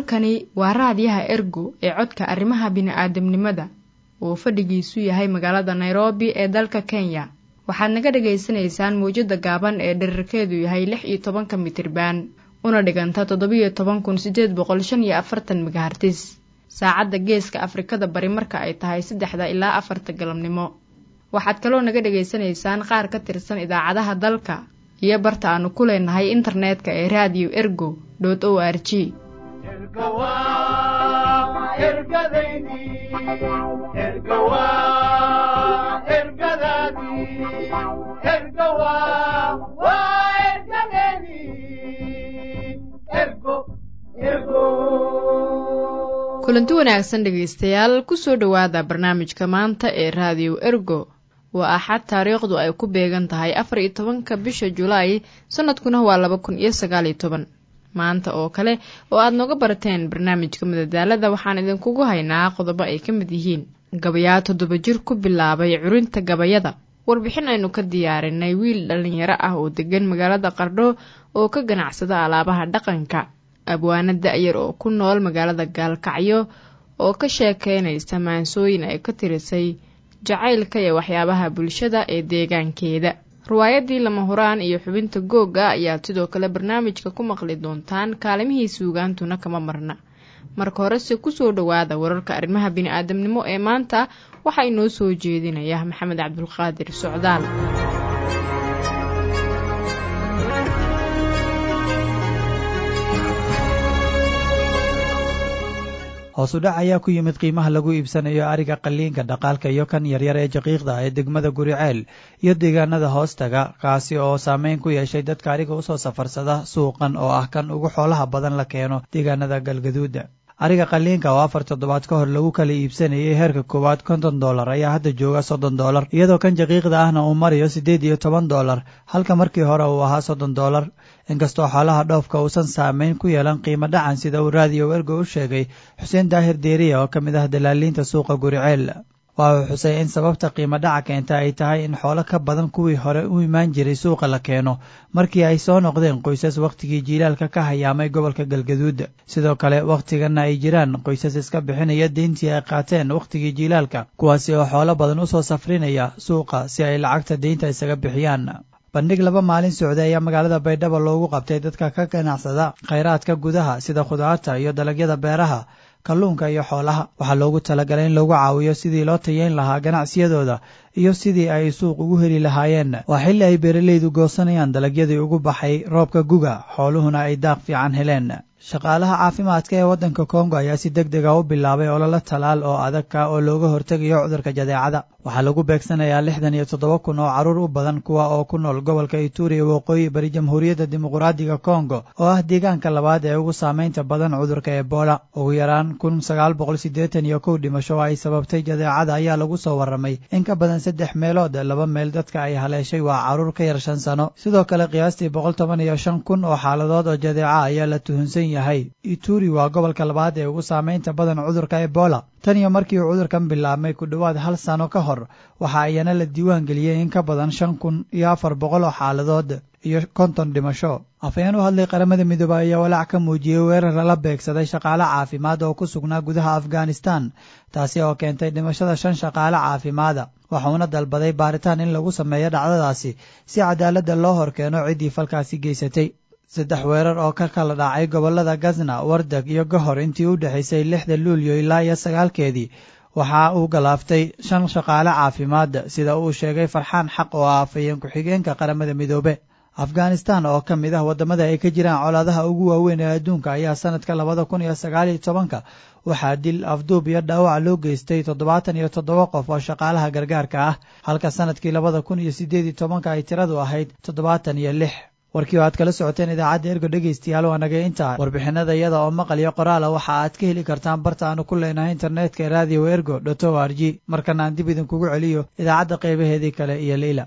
halkani waa raadiyaha ergo ee codka arrimaha bini'aadamnimada uu fadhigiisu yahay magaalada nairobi ee dalka kenya waxaad naga dhagaysanaysaan mawjadda gaaban ee dherarkeedu yahay lix iyo tobanka mitriban una dhiganta toddobiyo toban kun siddeed boqol shan iyo afartan megahartis saacadda geeska afrikada bari marka ay tahay saddexda ilaa afarta galabnimo waxaad kaloo naga dhagaysanaysaan qaar ka tirsan idaacadaha dalka iyo barta aanu ku leenahay internetka ee raadiyo ergo dot o r g kulanti wanaagsan dhegaystayaal kusoo dhowaada barnaamijka maanta ee raadiyo ergo waa axad taariikhdu ay ku beegan tahay afar iyo tobanka bisha julaay sanadkuna waa laba kun iyo sagaal iyo toban maanta oo kale oo aad nooga barateen barnaamijka madadaalada waxaan idinkugu haynaa qodobo ay ka mid yihiin gabayaa toddoba jir ku bilaabay curinta gabayada warbixin aynu ka diyaarinay wiil dhallinyaro ah oo degan magaalada qardho oo ka ganacsada alaabaha dhaqanka abwaana da-yar oo ku nool magaalada gaalkacyo oo ka sheekeynaysa maansooyin ay ka tirisay jacaylka iyo waxyaabaha bulshada ee deegaankeeda riwaayadii lama huraan iyo xubinta googa ayaad sidoo kale barnaamijka ku maqli doontaan kaalimihii suugaantuna kama marna marka horese kusoo dhowaada wararka arrimaha bini-aadamnimo ee maanta waxaa inoo soo jeedinaya maxamed cabdulqaadir socdaal hoos u dhac ayaa ku yimid qiimaha lagu iibsanayo ariga qaliinka dhaqaalka iyo kan yaryar ee jaqiiqda ee degmada guriceel iyo deegaanada hoostaga kaasi oo saameyn ku yeeshay dadka ariga usoo safarsada suuqan oo ah kan ugu xoolaha badan la keeno deegaanada galgaduuda ariga qaliinka oo afar toddobaad ka hor lagu kala iibsanayay heerka koowaad konton dollar ayaa hadda jooga soddon dollar iyadoo kan jaqiiqda ahna uu marayo siddeed iyo toban dollar halka markii hore uu ahaa soddon dollar inkastoo xoolaha dhoofka uusan saameyn ku yeelan qiimo dhacan sida uu raadiyo ergo u sheegay xuseen daahir deeriya oo ka mid ah dalaaliinta suuqa guriceel waa uu xusay in sababta qiimo dhaca keenta ay tahay in xoolo ka badan kuwii hore u imaan jiray suuqa la keeno markii ay soo noqdeen qoysas wakhtigii jiilaalka ka hayaamay gobolka galgaduud sidoo kale wakhtigana ay jiraan qoysas iska bixinaya deyntii ay qaateen wakhtigii jiilaalka kuwaasi oo xoolo badan usoo safrinaya suuqa si ay lacagta deynta isaga bixiyaan bandhig laba maalin socday ayaa magaalada baydhabo loogu qabtay dadka ka ganacsada khayraadka gudaha sida khudaarta iyo dalagyada beeraha kalluunka iyo xoolaha waxaa loogu talagalay in lagu caawiyo sidii loo tayeyn lahaa ganacsiyadooda iyo sidii ay suuq ugu heli lahaayeen waa xilli ay beeralaydu goosanayaan dalagyadii ugu baxay roobka guga xooluhuna ay daaq fiican heleen shaqaalaha caafimaadka ee waddanka kongo ayaa si deg dega u bilaabay ololo talaal oo adagka oo looga hortegayo cudurka jadeecada waxaa lagu beegsanayaa lixdan iyo toddoba kun oo carruur u badan kuwa oo ku nool gobolka ituri ee waqooyi bari jamhuuriyadda dimuqraadiga kongo oo ah deegaanka labaad ee ugu saameynta badan cudurka ebola ugu yaraan kun sagaal boqol siddeetan iyo kow dhimasho oo ay sababtay jadeecada ayaa lagu soo warramay in ka badan saddex meelood laba meel dadka ay haleeshay waa carruur ka yar shan sano sidoo kale qiyaastii boqol toban iyo shan kun oo xaaladood oo jadeeca ayaa la tuhunsan yahay ituri waa gobolka labaad ee ugu saameynta badan cudurka ebola tan iyo markii uu cudurkan bilaabmay ku dhowaad hal sano ka hor waxa ayana la diiwaan geliyey in ka badan shan kun iyo afar boqol oo xaaladood iyo konton dhimasho afhayeen u hadlay qaramada midoobey ayaa walaac ka muujiyey weerar lala beegsaday shaqaale caafimaad oo ku sugnaa gudaha afghanistan taasi oo keentay dhimashada shan shaqaale caafimaada waxuuna dalbaday baaritaan in lagu sameeyo dhacdadaasi si cadaaladda loo horkeeno ciddii falkaasi geysatay saddex weerar oo ka kala dhacay gobollada gazna wardag iyo gohor intii u dhexaysay lixda luulyo ilaa iyo sagaalkeedii waxa uu galaaftay shan shaqaale caafimaad sida uu sheegay farxaan xaq oo ah afhayeen ku-xigeenka qaramada midoobe afghanistan oo ka mid ah waddamada ay ka jiraan colaadaha ugu waaweyn ee adduunka ayaa sanadka labada kun iyo sagaal iyo tobanka waxaa dil afduub iyo dhaawac loo geystay toddobaatan iyo toddoba qof oo shaqaalaha gargaarka ah halka sanadkii labada kun iyo siddeed iyo tobanka ay tiradu ahayd toddobaatan iyo lix warkii oo aad kala socoteen idaacadda ergo dhegaystayaal waa nagay intaa warbixinada iyada oo maqal iyo qoraala waxa aad ka heli kartaan barta aanu ku leenahay internetka ee radio ergo dot o r g markana aan dib idinkugu celiyo idaacadda qaybaheedii kale iyo leyla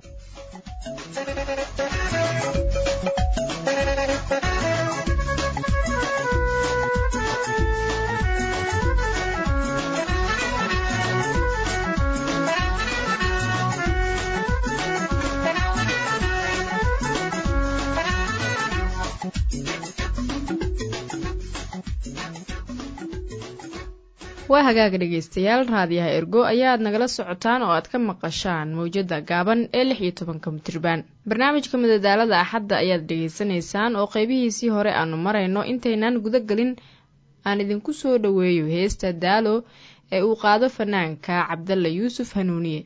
waa hagaaga dhegaystayaal raadiyaha ergo ayaad nagala socotaan oo aad ka maqashaan mawjadda gaaban ee lix iyo tobanka mitriban barnaamijka madadaalada axadda ayaad dhegaysanaysaan oo qeybihiisii hore aanu marayno intaynaan guda gelin aan idinku soo dhoweeyo heesta daalo ee uu qaado fanaanka cabdalla yuusuf hanuuniye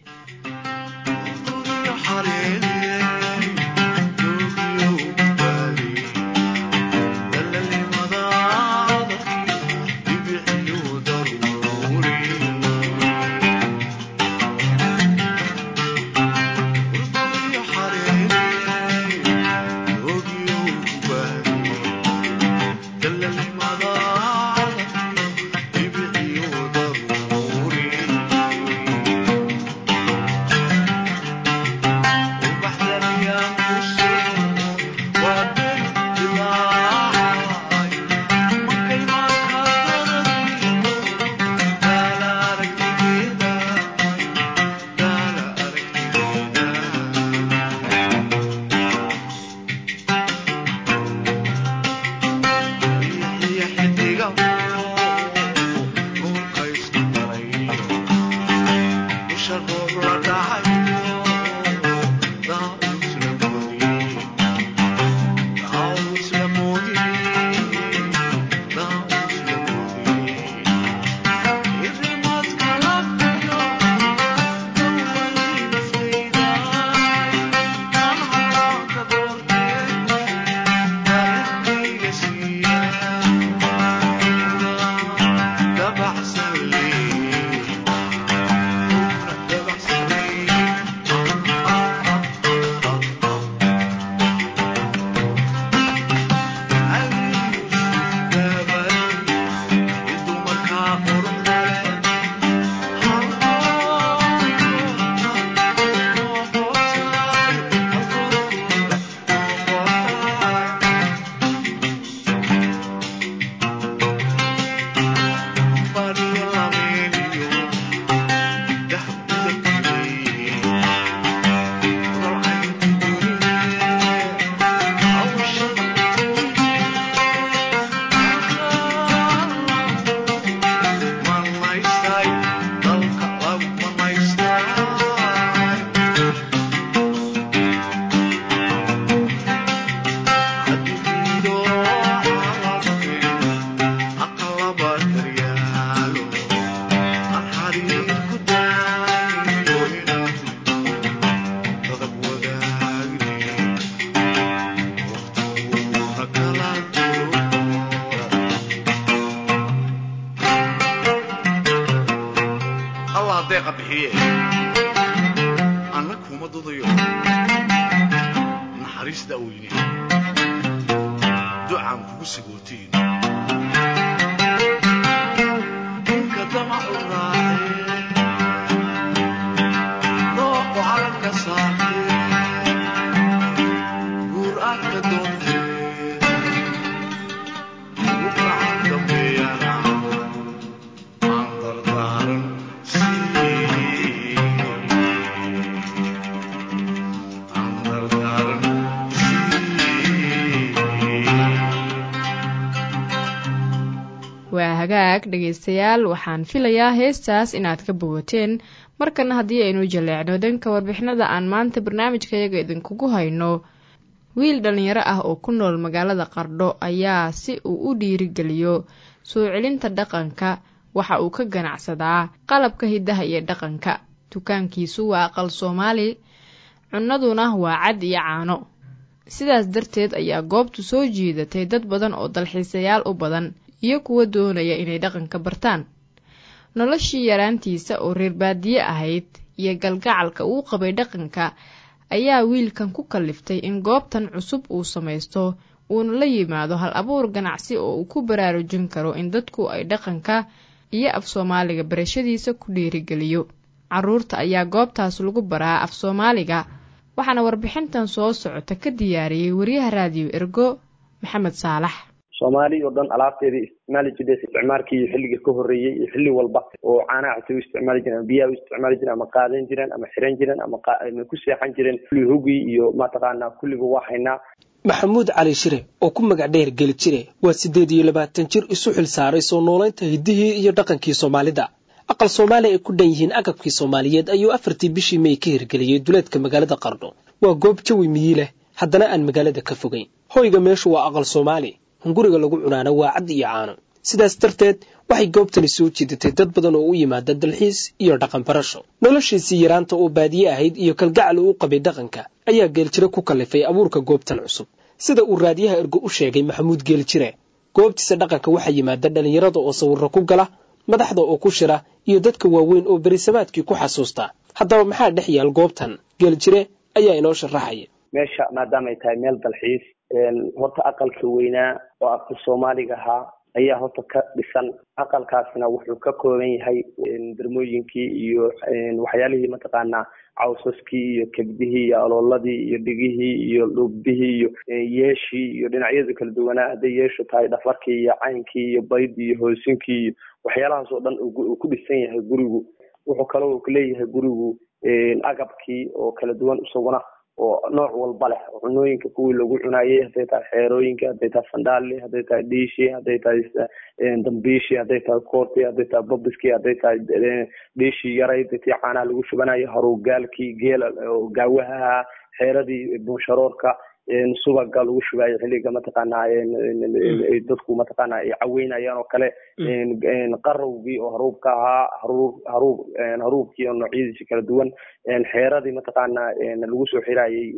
waa hagaag dhegaystayaal waxaan filayaa heestaas inaad ka bogateen markana haddii aynu jaleecno danka warbixinada aan maanta barnaamijkayaga idinkugu hayno wiil dhallinyaro ah oo ku nool magaalada qardho ayaa si uu u dhiirigeliyo soo celinta dhaqanka waxa uu ka ganacsadaa qalabka hiddaha iyo dhaqanka dukaankiisu waa aqal soomaali cunnaduna waa cad iyo caano sidaas darteed ayaa goobtu soo jiidatay dad badan oo dalxiisayaal u badan iyo kuwa doonaya inay dhaqanka bartaan noloshii yaraantiisa oo reer baadiye ahayd iyo galgacalka uu qabay dhaqanka ayaa wiilkan ku kalliftay in goobtan cusub uu samaysto uuna la yimaado hal abuur ganacsi oo uu ku baraarujin karo in dadku ay dhaqanka iyo af soomaaliga barashadiisa ku dhiirigeliyo carruurta ayaa goobtaas lagu baraa af soomaaliga waxaana warbixintan soo socota ka diyaariyey wariyaha raadiyo ergo maxamed saalax soomaali oo dhan alaabteedii isticmaali jirtay isticmaalkii iyo xilliga ka horreeyey iyo xilli walba oo caanaha cusub u isticmaali jireen ama biyaha u isticmaali jireen ama qaadan jireen ama xiran jireen ama ku seexan jireen kulli hugii iyo mataqaanaa kulliba waa haynaa maxamuud cali shire oo ku magac dheer geli jire waa siddeed iyo labaatan jir isu xil saaray soo noolaynta hiddihii iyo dhaqankii soomaalida aqal soomaali ay ku dhan yihiin agabkii soomaaliyeed ayuu afartii bishii may ka hirgeliyey duleedka magaalada qardho waa goob jawi miyi leh haddana aan magaalada ka fogayn hoyga meeshu waa aqal soomaali hunguriga lagu cunaana waa cad iyo caano sidaas darteed waxay goobtani soo jiidatay dad badan oo u yimaada dalxiis iyo dhaqan barasho noloshiisii yaraanta oo baadiye ahayd iyo kalgacal uu u qabay dhaqanka ayaa geeljire ku kallifay abuurka goobtan cusub sida uu raadiyaha ergo u sheegay maxamuud geeljire goobtiisa dhaqanka waxaa yimaada dhallinyarada oo sawirro ku gala madaxda oo ku shira iyo dadka waaweyn oo berisamaadkii ku xasuusta haddaba maxaa dhex yaal goobtan geeljire ayaa inoo sharaxaya meesha maadaama ay tahay meel dalxiis horta aqalka weynaa oo aqal soomaaliga ahaa ayaa horta ka dhisan aqalkaasna wuxuu ka kooban yahay dermooyinkii iyo waxyaalihii mataqaanaa cawsaskii iyo kebdihii iyo alooladii iyo dhigihii iyo dhugbihii iyo yeeshii iyo dhinacyada kala duwanaa hadday yeeshu tahay dhafarkii iyo caynkii iyo baydii iyo hoosinkii iyo waxyaalahaas oo dhan uu ku dhisan yahay gurigu wuxuu kaloo leeyahay gurigu agabkii oo kala duwan isaguna oo nooc walba leh cunooyinka kuwii lagu cunaayey hadday tahay xeerooyinka hadday tahay sandhaali hadday tahay dhiishi hadday tahay dambiishi hadday tahay koorti hadday tahay babiski hadday tahay dhiishii yarayd tii caanaha lagu shubanayo haruugaalkii geela gaawaha xeeradii bunsharoorka subaga lagu shubaayo xilliga mataqaanaa dadku mataqaana ay caweynayaan oo kale qarowgii oo haruubka ahaa haruub haruub haruubkii oo noocyadiisa kala duwan xeeradii mataqaanaa lagu soo xiraayey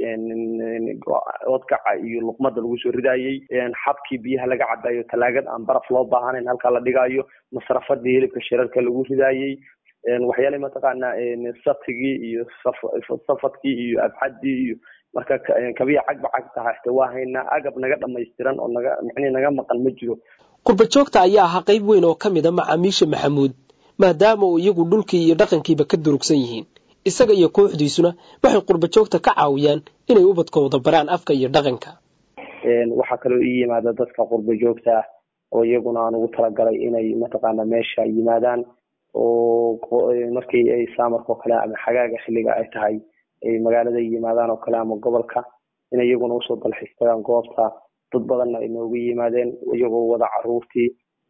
odkaca iyo luqmada lagu soo ridaayey xabkii biyaha laga cabayo talaagad aan baraf loo baahanayn halkaa la dhigayo masrafadii hilibka shirarka lagu ridaayey waxyaalihi mataqaanaa satigii iyo safadkii iyo abxadii iyo marka kabiya cagba cag taha xte waa haynaa agab naga dhamaystiran oo naga macnihi naga maqan ma jiro qurba joogta ayaa ahaa qayb weyn oo ka mid a macaamiisha maxamuud maadaama uu iyagu dhulkii iyo dhaqankiiba ka durugsan yihiin isaga iyo kooxdiisuna waxay qurba joogta ka caawiyaan inay ubadkooda baraan afka iyo dhaqanka waxaa kaloo ii yimaada dadka qurba joogta ah oo iyaguna aan ugu talagalay inay mataqaana meesha yimaadaan oo markii ay saamarka oo kale ama xagaaga xilliga ay tahay ay magaalada yimaadaan oo kale ama gobolka in iyaguna usoo dalxiistagaan goobta dad badanna ay noogu yimaadeen iyagoo wada caruurtii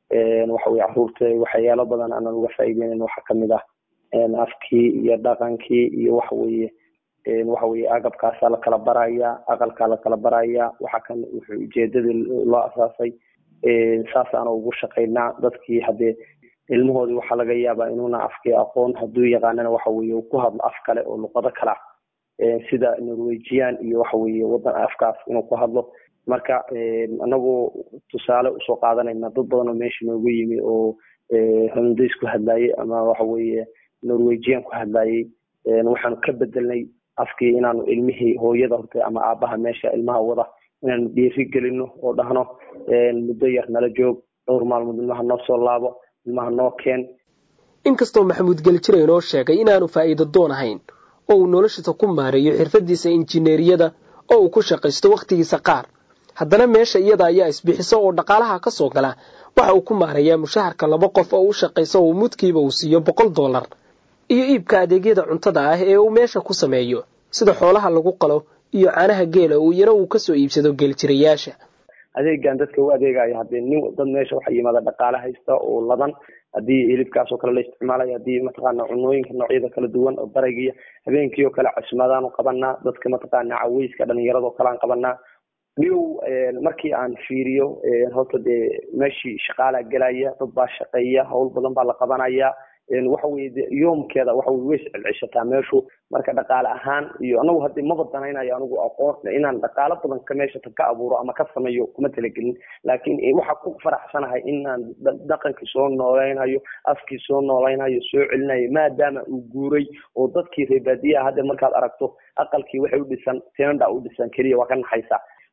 waxa weye caruurta waxyaalo badan aanan uga faa'iideynin waxaa kamid ah afkii iyo dhaqankii iyo waxa weye waxa weye agabkaasaa lakala baraya aqalkaa lakala baraya waxa kan wuxuu ujeedadii loo asaasay saasaana ugu shaqaynaa dadkii haddee ilmahoodii waxaa laga yaabaa inuuna afkii aqoon hadduu yaqaanana waxa weye uu ku hadlo af kale oo luqado kale ah sida norwegian iyo waxa weye wadan afkaas inuu ku hadlo marka anagoo tusaale usoo qaadanayna dad badan oo meesha noogu yimi oo hollandays ku hadlayey ama waxa weye norwegian ku hadlayey waxaanu ka bedelnay afkii inaanu ilmihii hooyada horta ama aabaha meesha ilmaha wada inaanu dhiiri gelino oo dhahno muddo yar nala joog dhowr maalmood ilmaha noo soo laabo ilmaha noo keen inkastoo maxamuud geljire inoo sheegay inaanu faa'iido doon ahayn oo uu noloshiisa ku maareeyo xirfadiisa injineeriyada oo uu ku shaqaysto wakhtigiisa qaar haddana meesha iyada ayaa isbixiso oo dhaqaalaha ka soo gala waxa uu ku maareeyaa mushaharka laba qof oo u shaqaysa oo mudkiiba uu siiyo boqol dollar iyo iibka adeegyada cuntada ah ee uu meesha ku sameeyo sida xoolaha lagu qalo iyo caanaha geela uu yaro uu kasoo iibsado geeljirayaasha adeegan dadka u adeegayo haddii nin dad meesha waxaa yimaada dhaqaale haysta oo ladan haddii hilibkaas oo kale la isticmaalayo haddii mataqaana cunooyinka noocyada kala duwan oo baraygiiyo habeenkii oo kale cusmadaanu qabanaa dadka mataqaana caweyska dhalinyarada oo kale aan qabanaa dhigow markii aan fiiriyo horta dee meeshii shaqaalaa gelaya dad baa shaqeeya howl badan baa la qabanaya waxa weye de yoomkeeda waxa weye way iscelceshataa meeshu marka dhaqaale ahaan iyo anagu hadii maba danaynayo anigu aqoon inaan dhaqaalo badan ka meesha ka abuuro ama ka sameeyo kuma talagelin laakiin waxaa ku faraxsanahay inaan dhaqankii soo noolaynayo afkii soo noolaynayo soo celinayo maadaama uu guuray oo dadkii reebaadiyaha hadda markaad aragto aqalkii waxay u dhisan tenda u dhisan keliya waa ka naxaysa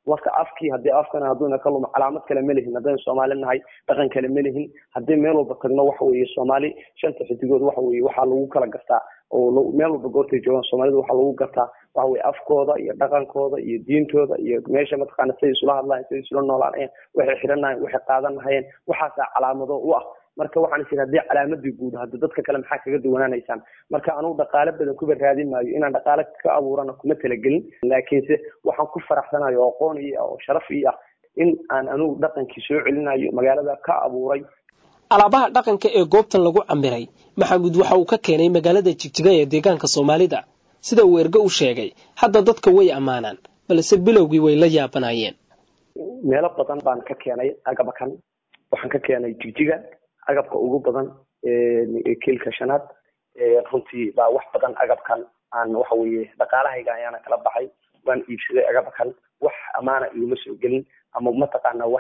marka afkii haddii afkana hadduuna ka lumo calaamad kale ma lihin haddaynu soomaali nahay dhaqan kale ma lihin haddii meel walba tagno waxa weeye soomaali shanta xidigood waxa weeye waxaa lagu kala gartaa oo meel walba goortay joogaan soomaalida waxaa lagu gartaa waxa weye afkooda iyo dhaqankooda iyo diintooda iyo meesha mataqaana siday isula hadlayen siday isula noolaanayeen waxay xidhanayeen waxay qaadanahayeen waxaasaa calaamado u ah marka waxaan is haddii calaamadii guud hadda dadka kale maxaa kaga duwanaanaysaan marka anugu dhaqaale badan kuba raadin maayo inaan dhaqaale ka abuurana kuma talagelin laakiinse waxaan ku faraxsanayo oo aqoon iyo oo sharaf ii ah in aan anugu dhaqankii soo celinayo magaalada ka abuuray alaabaha dhaqanka ee goobtan lagu camiray maxamuud waxa uu ka keenay magaalada jigjiga ee deegaanka soomaalida sida uu erge u sheegay hadda dadka way ammaanaan balse bilowgii way la yaabanayeen meelo badan baan ka keenay agabakan waxaan ka keenay jigjiga agabka ugu badan kiilka shanaad runtii baa wax badan agabkan aan waxa weeye dhaqaalahayga ayaana kala baxay waan iibsaday agabkan wax amaana iguma soo gelin ama mataqaana wax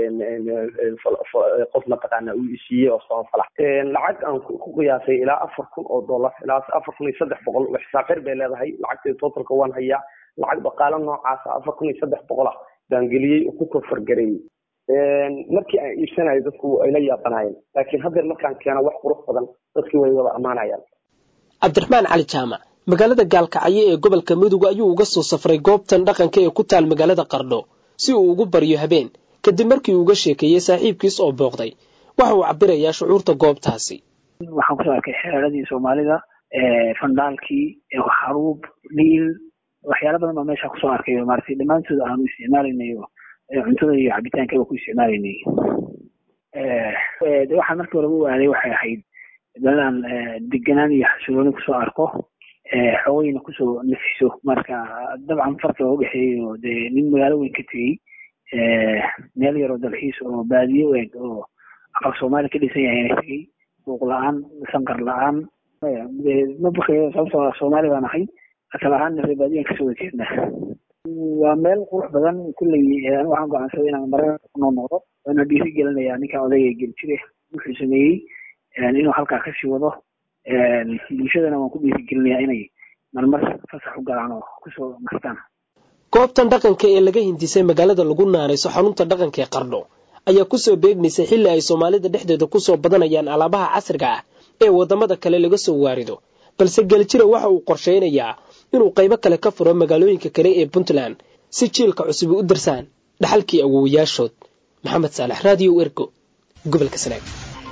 qof mataqaana uu isiiyey oo sabafala lacag aan ku qiyaasay ilaa afar kun oo dollar ilaa afar kun iyo saddex boqol xisaaqir bay leedahay lacagteeda totalka waan hayaa lacag dhaqaalo noocaasa afar kun iyo saddex boqol ah baan geliyey oo ku kofargareeyey markii aan iibsanayo dadku ay la yaabanayeen laakiin haddeer markaan keeno wax qurux badan dadkii way wada ammaanayaan cabdiraxmaan cali jaamac magaalada gaalkacyo ee gobolka mudug ayuu uga soo safray goobtan dhaqanka ee ku taal magaalada qardho si uu ugu baryo habeen kadib markii uu uga sheekeeyey saaxiibkiis oo booqday waxa uu cabirayaa shucuurta goobtaasi waxaan kusoo arkay xeeradii soomaalida fandhaalkii xaruub dhiil waxyaala badan baa meesha kusoo arkay maaragtay dhammaantood aanu isticmaalaynayo cuntada iyo cabitaankaba ku isticmaalaynay de waxaan markii horeba u aaday waxay ahayd dalaan deganaan iyo xasilooni kusoo arko xoogayna kusoo nafiso marka dabcan farqi oo udhexeeyay oo dee nin magaalo weyn ka tegey meel yaroo dalxiis oo baadiye u eg oo aqal soomaali ka dhisan yahayna tegey buuq la-aan sanqar la-aan ma bakayo sababtoo soomaali baan ahay asal ahaanna ree baadiyan kasoo wajeedna waa meel qurux badan kulley waxaan go'aansaday inaan marar kunoo noqdo waana dhiiri gelinayaa ninkan odayga geljire wuxuu sameeyey inuu halkaa kasii wado bulshadana waan ku dhiiri gelinayaa inay marmar fasax u galaan oo kusoo nastaan goobtan dhaqanka ee laga hindisay magaalada lagu naanayso xarunta dhaqanka ee qardho ayaa kusoo beegmaysay xilli ay soomaalida dhexdeeda kusoo badanayaan alaabaha casriga ah ee waddamada kale laga soo waarido balse geljire waxa uu qorshaynayaa inuu qaybo kale ka furo magaalooyinka kale ee puntland si jiilka cusubi u darsaan dhaxalkii awowayaashood maxamed saalax raadiyo ergo gobolka sanaag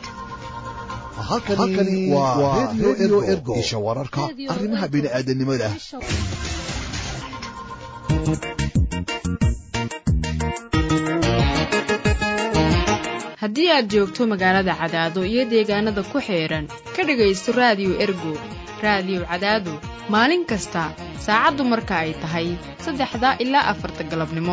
halkani waa redio ergo isha wararka arrimaha bini'aadanimada haddii aad joogto magaalada cadaado iyo deegaanada ku xeedhan ka dhegaysto raadiyo ergo raadiyo cadaado maalin kasta saacaddu marka ay tahay saddexda ilaa afarta galabnimo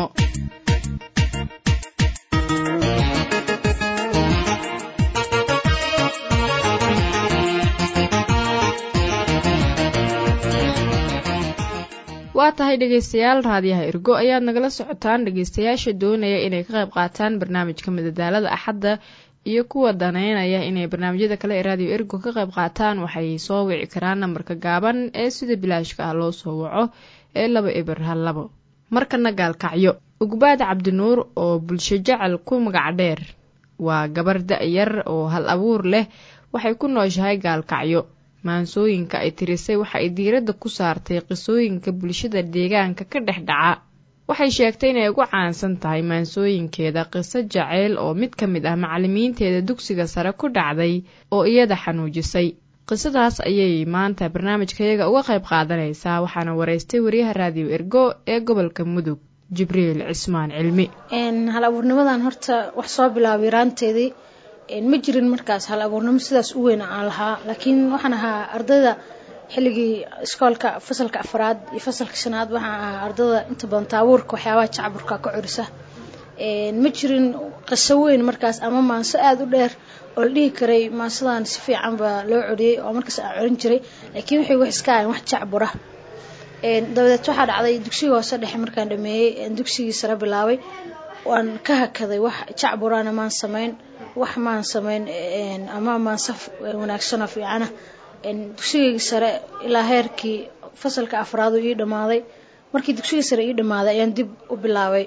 waa tahay dhegaystayaal raadiyaha ergo ayaad nagala socotaan dhegaystayaasha doonaya inay ka qayb qaataan barnaamijka madadaalada axadda iyo kuwa daneynaya inay barnaamijyada kale ee raadiyo ergo ka qayb qaataan waxay soo wici karaan nambarka gaaban ee sida bilaashka ah loo soo waco ee laba eber hal labo markana gaalkacyo ugbaad cabdinuur oo bulsho jecel ku magac dheer waa gabar da-yar oo hal abuur leh waxay ku nooshahay gaalkacyo maansooyinka ay tirisay waxa ay diiradda ku saartay qisooyinka bulshada deegaanka ka dhex dhaca waxay sheegtay inay ugu caansan tahay maansooyinkeeda qiso jaceyl oo mid ka mid ah macallimiinteeda dugsiga sare ku dhacday oo iyada xanuujisay qisadaas ayay maanta barnaamijkayaga uga qayb qaadanaysaa waxaana waraystay wariyaha raadiyo ergo ee gobolka mudug jibriil cismaan cilmi hal abuurnimadan horta wax soo bilaabay yaraanteedii ma jirin markaas hal abuurnimo sidaas u weyn aan lahaa laakiin waxaan ahaa ardayda xilligii iskoolka fasalka afraad iyo fasalka shanaad waxaan ahaa ardayda inta badan taabuurka waxyaabaha jacburka ka curisa ma jirin qiso weyn markaas ama maanso aada u dheer oo la dhihi karay maansadan si fiican baa loo coriyey oo markaas aan corin jiray laakiin waxay wax iska ahayn wax jacbura dabadeed waxaa dhacday dugsigii hoose dhexe markaan dhameeyey dugsigii sare bilaabay waan ka hakaday wax jacburana maan samayn wax maan samayn ama maansaf wanaagsanoo fiicana dugsigii sare ilaa heerkii fasalka afraadu ii dhammaaday markii dugsigii sare ii dhammaaday ayaan dib u bilaabay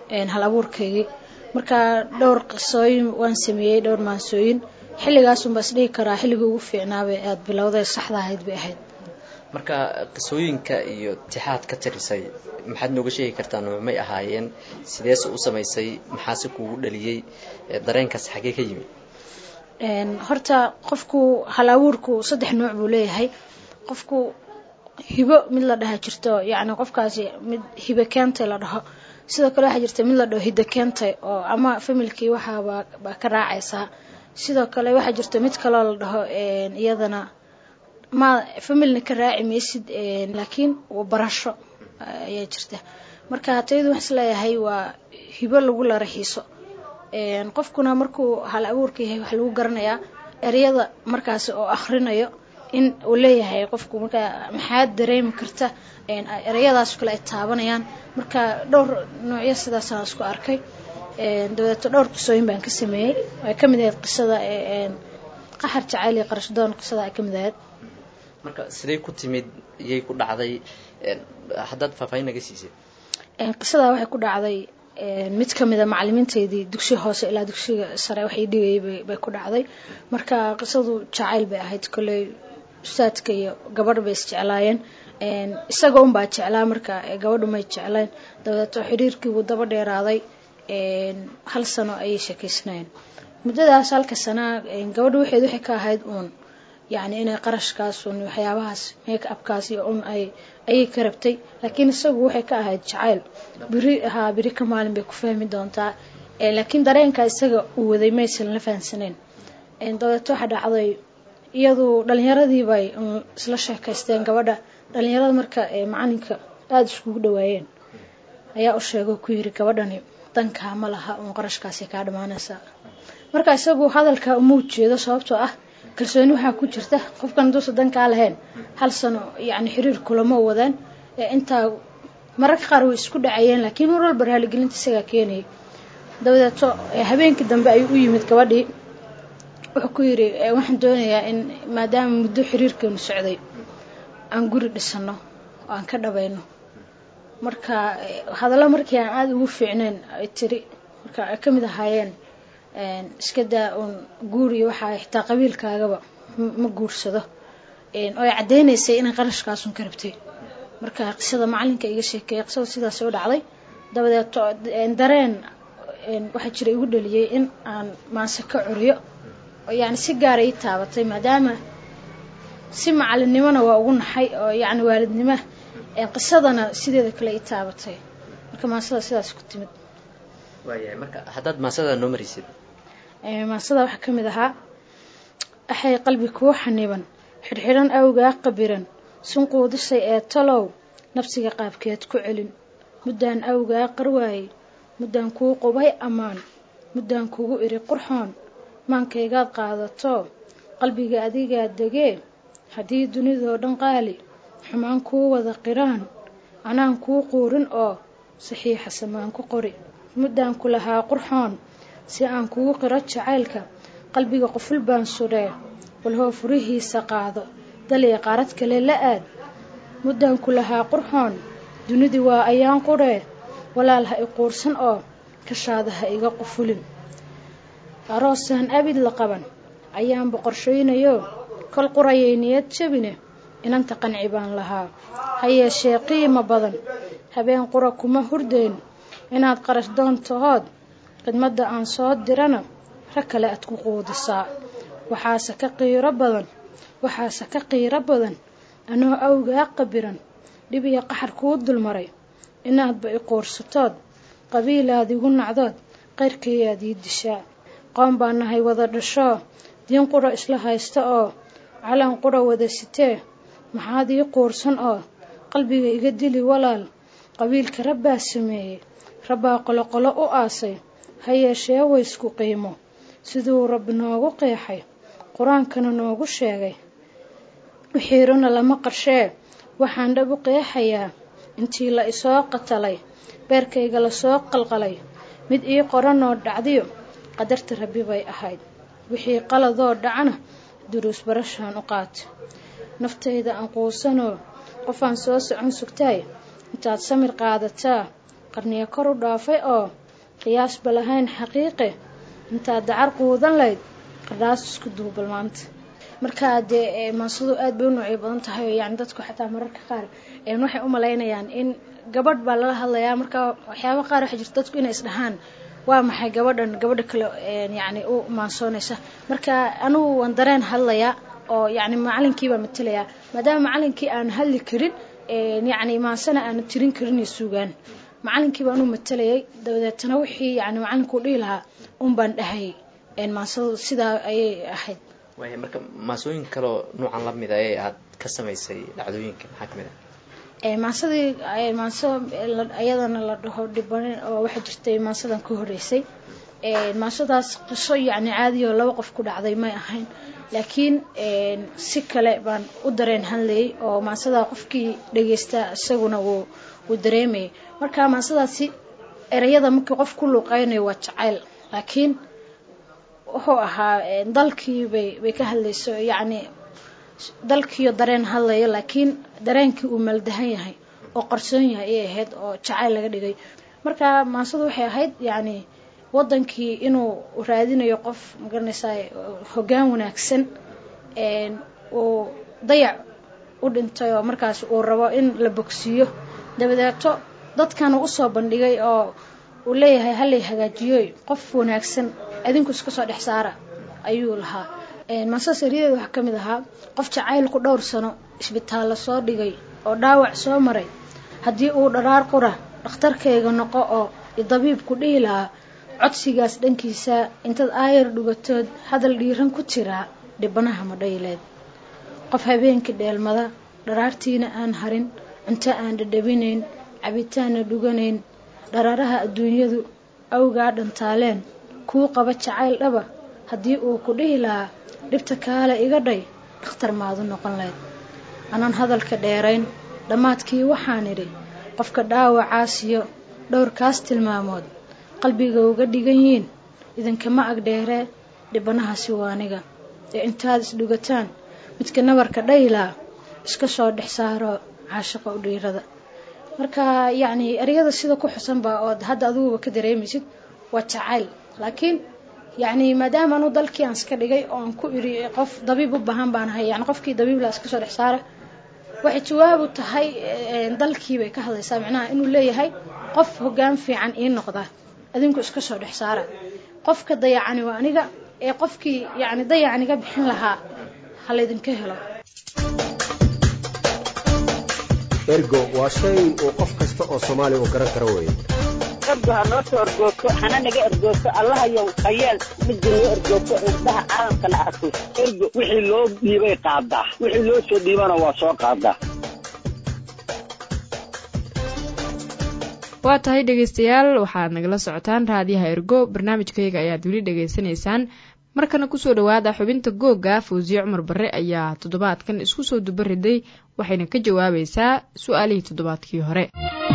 hal abuurkaygii marka dhowr qisooyin waan sameeyey dhowr maansooyin xilligaasunbaa isdhihi karaa xilligii ugu fiicnaabay aada bilowday saxda ahayd bay ahayd marka qisooyinka iyo tixaad ka tirisay maxaad nooga sheegi kartaa noocmay ahaayeen sideese u samaysay maxaase kuugu dhaliyey dareenkaas xaggee ka yimi horta qofku hal abuurku saddex nooc buu leeyahay qofku hibo mid la dhaha jirto yacni qofkaasi mid hibe keentay la dhaho sidoo kale waxaa jirta mid la dhaho hiddo keentay oo ama familkii waxaabaa baa ka raacaysaa sidoo kale waxaa jirta mid kaloo la dhaho iyadana ma familna ka raaci maysid laakiin barasho ayaa jirta marka tayadu wax isleeyahay waa hibo lagu la raxiiso qofkuna markuu hal abuurka yahay wax lagu garanayaa ereyada markaasi oo akhrinayo in uu leeyahay qofku markaa maxaa dareemi karta ereyadaas kale ay taabanayaan marka dhowr noocyo sidaasaan isku arkay dabadeeto dhowr qisooyin baan ka sameeyey ay ka mid ahayd qisada qaxar jacayl iyo qarashdoon qisada ay ka mid ahayd marka siday ku timid iyay ku dhacday haddaad faahfaahin naga siisay qisadaa waxay ku dhacday mid ka mida macalimiinteydii dugsiga hoose ilaa dugsiga sare waxay dhigayay bay ku dhacday marka qisadu jacayl bay ahayd kolley ustaadka iyo gabadh bay isjeclaayeen isaga unbaa jeclaa marka gabadhu may jecleen dabadeeto xiriirkiibuu daba dheeraaday hal sano ayay sheekeysnaayeen muddadaas halka sanaa gabadhu waxeed waxay ka ahayd uun yacni inay qarashkaas un waxyaabahaas make upkaas iyo un ay ayay ka rabtay laakiin isagu waxay ka ahayd jacayl beri haa beri ka maalin bay ku fahmi doontaa laakiin dareenka isaga uu waday maysan la fahansaneen dabeeto waxaa dhacday iyadu dhalinyaradii bay isla sheekaysteen gabadha dhalinyarada marka macalinka aada iskugu dhawaayeen ayaa u sheegay ku yiri gabadhani dankaa ma laha uun qarashkaasi kaa dhammaanaysaa marka isagu hadalka uma ujeedo sababtoo ah kalsooni waxaa ku jirta qofkan haduusa dankaa lahayn hal sano yacni xiriir kulama wadaan intaa mararka qaar way isku dhacayeen laakiin mar walba raaligelinta isagaa keenayay dabadeeto habeenkii dambe ayuu u yimid gabadhii wuxuu ku yidhi waxaan doonayaa in maadaama muddo xiriirkeenu socday aan guri dhisano oo aan ka dhabayno marka hadallo markii aan aada ugu fiicnayn ay tiri marka ay ka mid ahaayeen iska daa uun guur iyo waxaa xitaa qabiilkaagaba ma guursado oo ay caddeynaysay inay qarashkaasun ka rabtay marka qisada macalinka iga sheekeeyay qisada sidaas u dhacday dabadeeto dareen waxaa jira igu dhaliyey in aan maanse ka curiyo yacni si gaara ii taabatay maadaama si macalinimona waa ugu naxay oo yacni waalidnimo qisadana sideeda kale ii taabatay marka maansada sidaas ku timid waayahay marka haddaad maasada noo maraysid maasada waxaa ka mid ahaa axay qalbi kuu xaniban xidhxidhan awgaa qabiran sunquudisay ee talow nafsiga qaabkeed ku celin muddaan awgaa qarwaayey muddaan kuu qubay ammaan muddaan kugu iri qurxoon maankaygaad qaadato qalbiga adigaa degee haddii dunidoo dhan qaali xumaan kuu wada qiraan anaan kuu quurin oo saxiixa samaan ku qori muddaan ku lahaa qurxoon si aan kugu qiro jacaylka qalbiga quful baan sudhee walhoo furihiisa qaado daliya qaarad kale la aad muddaan ku lahaa qurxoon dunidii waa ayaan qudhee walaal ha i quursan oo kashaada ha iga qufulin aroosaan abid la qaban ayaan boqorshaynayo kol qurayay niyad jabine inanta qanci baan lahaa ha yeeshee qiimo badan habeen qura kuma hurdayn inaad qarash doontahood khidmadda aan soo dirana rag kale aad ku quudisaa waxaase ka qiiro badan waxaase ka qiiro badan anoo awgaa qabiran dhib iyo qaxar kuu dulmaray inaadba i quursatood qabiilaad igu nacdood qayrkayaad ii dishaa qoon baa nahay wada dhashoo diin qura isla haysta oo calan qura wada sitee maxaad ii quursan oo qalbiga iga dili walaal qabiilka rabbaa sameeyey rabbaa qoloqolo u aasay ha yeeshee waysku qiimo siduu rabbi noogu qeexay qur-aankana noogu sheegay wixiiruna lama qarshee waxaan dhab u qeexayaa intii la isoo qatalay beerkayga lasoo qalqalay mid ii qoranoo dhacdiyo qadarta rabbi bay ahayd wixii qaladoo dhacana duruus barashaan u qaata naftayda aan quusanoo qofaan soo socon sugtaay intaad samir qaadataa qarniyo kor u dhaafay oo qiyaasba lahayn xaqiiqe intaad dacar quudan layd qardhaas isku duubal maanta markaa dee maasadu aad bay u noocyo badan tahay oo yani dadku xataa mararka qaar waxay u malaynayaan in gabadh baa lala hadlayaa marka waxyaaba qaar waxaa jirta dadku inay isdhahaan waa maxay gabadhan gabadha kale yani u maansoonaysa marka anugu waan dareen hadlayaa oo yani macalinkii baa matelayaa maadaama macalinkii aan hadli karin yani maansana aana tirin karin iyo suugaan macalinkii baan u matelayay dabadeetana wixii yani macalinku dhihi lahaa un baan dhahay maansadu sidaa ayay ahayd waaya marka maasooyin kaloo nuucan la mida ee aad ka samaysay dhacdooyinka maxaa kamid ah maansadii maanso ayadana la dhaho dhibanin oo waxaa jirtay maansadan ka horeysay maansadaas qiso yani caadi oo laba qof ku dhacday may ahayn laakiin si kale baan u dareen hadlayay oo maansadaa qofkii dhageysta isaguna wuu wuu dareemayay marka maansadaasi ereyada markii qof ku luuqeynayo waa jacayl laakiin wuxuu ahaa dalkii bay bay ka hadlayso yacni dalkiiyo dareen hadlayo laakiin dareenkii uu maldahan yahay oo qarsoon yahay ayay ahayd oo jacayl laga dhigay marka maansadu waxay ahayd yacni wadankii inuu raadinayo qof magaranaysaa hoggaan wanaagsan uu dayac u dhintay oo markaas uu rabo in la bogsiiyo dabadeeto dadkana usoo bandhigay oo uu leeyahay halay hagaajiyoy qof wanaagsan adinku iska soo dhex saara ayuu lahaa maasada sariyadeeda waxaa ka mid ahaa qof jacaylku dhowr sano isbitaallo soo dhigay oo dhaawac soo maray haddii uu dharaar qura dhakhtarkayga noqo oo dabiibku dhihi lahaa codsigaas dhankiisa intaad aayar dhugatood hadal dhiiran ku tiraa dhibanaha madhayleed qof habeenkii dheelmada dharaartiina aan harin cunto aan dhadhabinayn cabitaanna dhuganayn dharaaraha adduunyadu awgaa dhantaaleen kuu qaba jacayl dhaba haddii uu ku dhihi lahaa dhibta kaale iga dhay dhakhtar maadu noqon layd anaan hadalka dheerayn dhammaadkii waxaan idhi qofka dhaawacaasiyo dhowrkaas tilmaamood qalbiga uga dhigan yihiin idinkama agdheeree dhibanahaasi waa aniga ee intaad isdhugataan midka nabarka dhaylaa iska soo dhex saaro caashiqa u dhiirada marka yacni eryada sida ku xusanba ood hadda adiguba ka dareemaysid waa jacayl laakiin yacni maadaama anu dalkii aan iska dhigay oo aan ku idhi qof dabiib u baahan baan ahay yani qofkii dabiibla iska soo dhex saara waxay jawaabu tahay dalkii bay ka hadlaysaa macnaha inuu leeyahay qof hoggaan fiican ii noqda adinku iska soo dhex saara qofka dayacani waa aniga ee qofkii yacni dayacaniga bixin lahaa ha laydinka helo ergo waa shay uu qof kasta oo soomaaliya uu garan karo weeye ergo ha noo soo ergoogto hana naga ergoogto allahayow hayeel midda noo ergoogto indhaha caalamkana arko ergo wixii loo dhiibay qaadaa wixii loo soo dhiibana waa soo qaadaa waa tahay dhegaystayaal waxaad nagala socotaan raadiyaha ergo barnaamijkayga ayaad weli dhegaysanaysaan markana kusoo dhowaada xubinta googa fawsiye cumar barre ayaa toddobaadkan isku soo duba riday waxayna ka jawaabaysaa su-aalihii toddobaadkii hore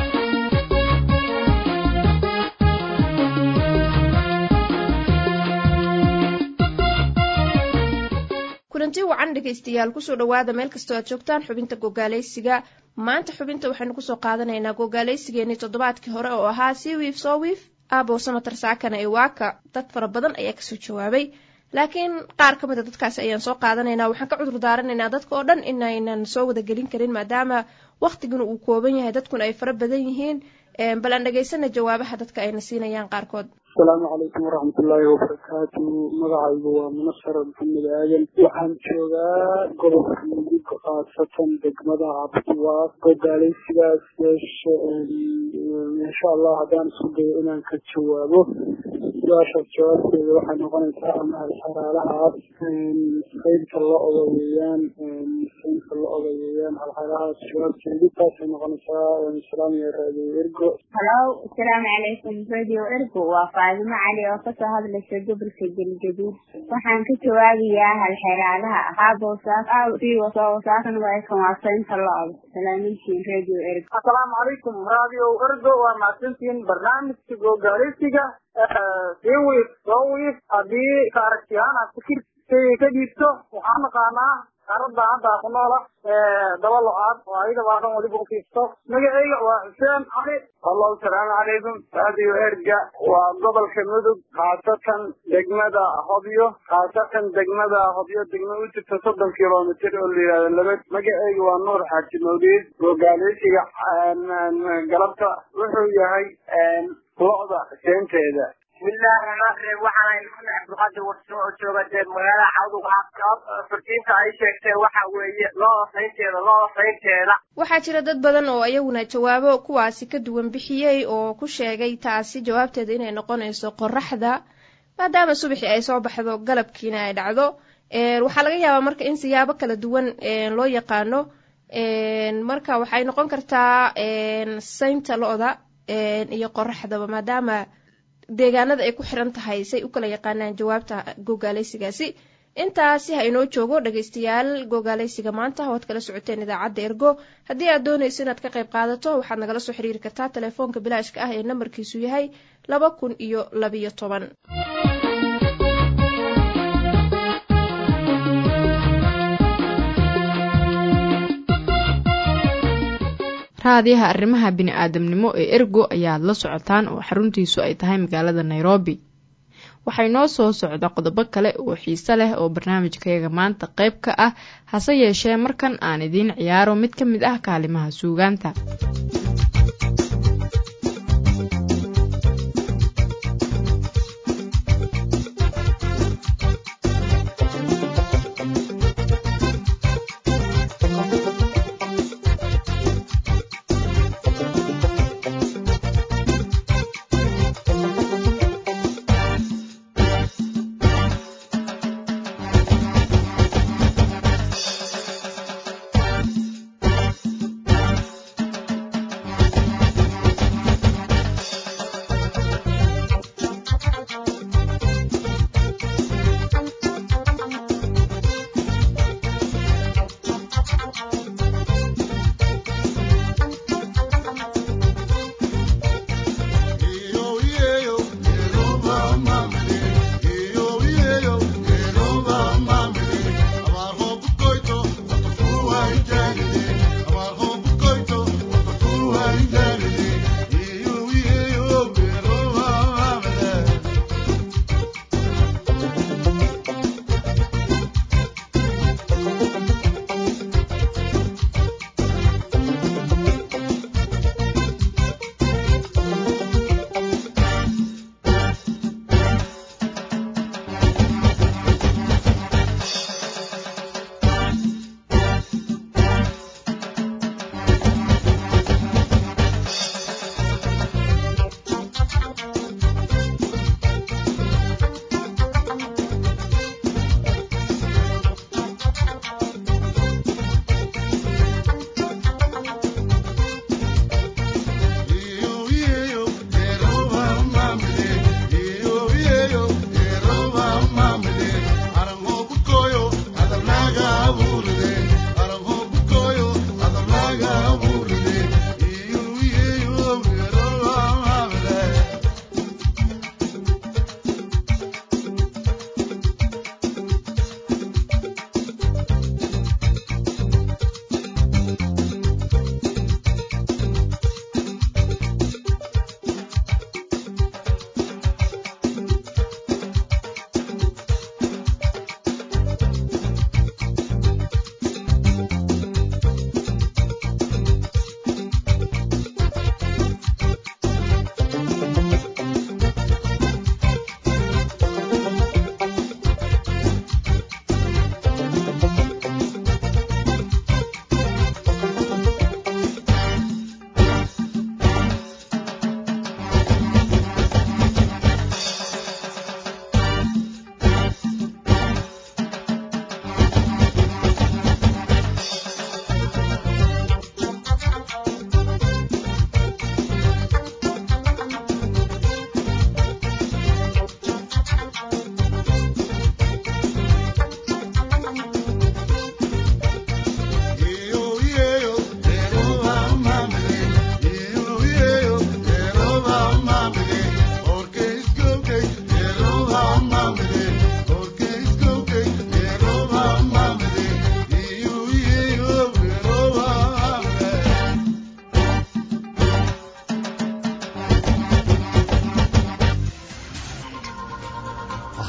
kulanti wacan dhegaystayaal kusoo dhowaada meel kastoo aad joogtaan xubinta gogaalaysiga maanta xubinta waxaynu kusoo qaadanaynaa gogaalaysigeenii toddobaadkii hore oo ahaa sii wiif soo wiif aabow samatar saakana ee waaka dad fara badan ayaa kasoo jawaabay laakiin qaar ka mida dadkaasi ayaan soo qaadanaynaa waxaan ka cudur daaranaynaa dadka oo dhan inaynan soo wadagelin karin maadaama wakhtiguna uu kooban yahay dadkuna ay fara badan yihiin bal aan dhegaysana jawaabaha dadka ayna siinayaan qaarkood asalaamu calaykum waraxmatullaahi wabarakaatu magacaygu waa munasar maxamed aadan waxaan joogaa gobolka mudug khaasatan degmada cabdiwaaq gogaalaysigaas yeeshe insha allah haddaan isku dayo inaan ka jawaabo su-aashaas jawaabteeda waxay noqonaysaa ama xeraalahaas qaybta la odayeeyaan qaybta la odayeeyaan halxerahaas jawaabteedu taasay noqonaysaa salaamiya raadiyo ergo halo asalaamu calaykum radio ergo waa faadimo cali oo kasoo hadlaysa gobolka galgaduud waxaan ka jawaabayaa halxeraalaha haabowsaaskan waakan waa saynta lo-da salaamintiin radio ergo asalaamu calaykum radio ergo waa mahadsantihiin barnaamijka gogaaleysiga sii wiif soo wiif haddii ka aragtiyahaan aad fikir ka dhiibto waxaan naqaanaa qaarada hadda ku noola daba lo-aad oo ayaga baa dhan waliba ufiisto magacayga waa xuseen cali allahu salaamu calaykum radio erga waa gobolka mudug khaasatan degmada hobyo khaasatan degmada hobyo degma u jirta soddon kilomitr oo la yihahdo labad magacayga waa nuur xaaji mawliid gogaaleysiga galabta wuxuu yahay lo-da seenteeda bismillahi raxmaan raxiim waxaan maxamed cabdulqaadir warso oo jooga dee magaalada cawduga fartiinta ay sheegtee waxa weeye looda saynteeda looda saynteeda waxaa jira dad badan oo iyaguna jawaabo kuwaasi ka duwan bixiyey oo ku sheegay taasi jawaabteeda inay noqonayso qoraxda maadaama subaxii ay soo baxdo galabkiina ay dhacdo waxaa laga yaabaa marka in siyaabo kala duwan loo yaqaano marka waxay noqon kartaa saynta lo-da iyo qoraxdaba maadaama deegaanada ay ku xiran tahay say u kala yaqaanaan jawaabta gogaaleysigaasi intaasi ha inoo joogo dhegaystayaal gogaaleysiga maanta waad kala socoteen idaacadda ergo haddii aad doonayso inaad ka qayb qaadato waxaad nagala soo xiriiri kartaa telefoonka bilaashka ah ee nambarkiisu yahay laba kun iyo labiyo toban raadiyaha arrimaha bini-aadamnimo ee ergo ayaad la socotaan oo xaruntiisu ay tahay magaalada nairobi waxay noo soo socda qodobo kale oo xiise leh oo barnaamijkayaga maanta qayb ka ah hase yeeshee markan aan idiin ciyaaro mid ka mid ah kaalimaha suugaanta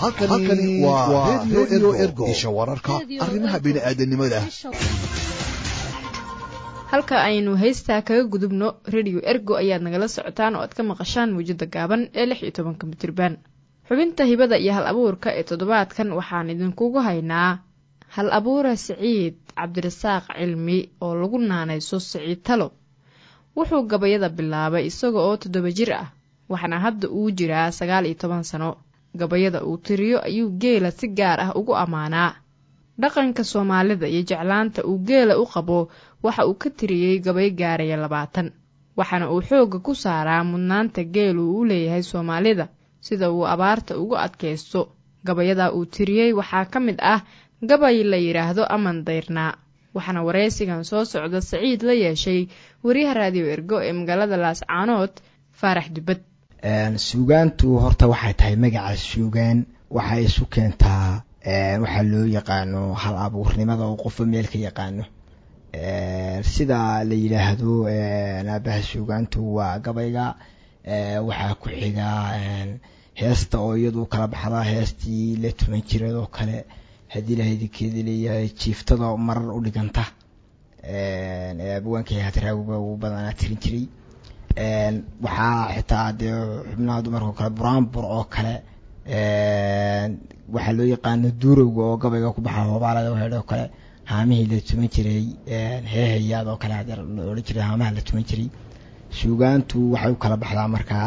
halkani waa redio ergo isha wararka arrimaha bini'aadanimada halka aynu heystaa kaga gudubno rediyo ergo ayaad nagala socotaan oo aad ka maqashaan muujada gaaban ee lix iyo tobanka mitirban xubinta hibada iyo hal abuurka ee toddobaadkan waxaan idinkugu haynaa hal abuura siciid cabdirasaaq cilmi oo lagu naanayso siciid talo wuxuu gabayada bilaabay isaga oo toddoba jir ah waxaana hadda uu jiraa sagaal iyo toban sano gabayada uu tiriyo ayuu geela si gaar ah ugu ammaanaa dhaqanka soomaalida iyo jeclaanta uu geela u qabo waxa uu ka tiriyey gabay gaaraya labaatan waxaana uu xoogga ku saaraa mudnaanta geelu u leeyahay soomaalida sida uu abaarta ugu adkaysto gabayada uu tiriyey waxaa ka mid ah gabay la yidhaahdo aman dayrnaa waxaana waraysigan soo socda saciid la yeeshay wariyaha raadiyo ergo ee magaalada laascaanood faarax dubad suugaantu horta waxay tahay magaca suugaan waxay isu keentaa waxaa loo yaqaano hal abuurnimada oo qofba meel ka yaqaano sida la yidhaahdo aabaha suugaantu waa gabayga waxaa ku xiga heesta oo iyadu kala baxda heestii la tuman jireed oo kale haddii ilaha idinkeeda leeyahay jiiftada marar u dhiganta abwaanka hadraawiba uu badanaa tirin jiray waxaa xitaa dee xubnaha dumarka oo kale buraanbur oo kale waxaa loo yaqaano duurowga oo gabayga ku baxa hoobaalada hedh oo kale haamihii la tuman jiray heehayaad oo kale hadee la odhan jiray haamaha la tuman jiray suugaantu waxay u kala baxdaa markaa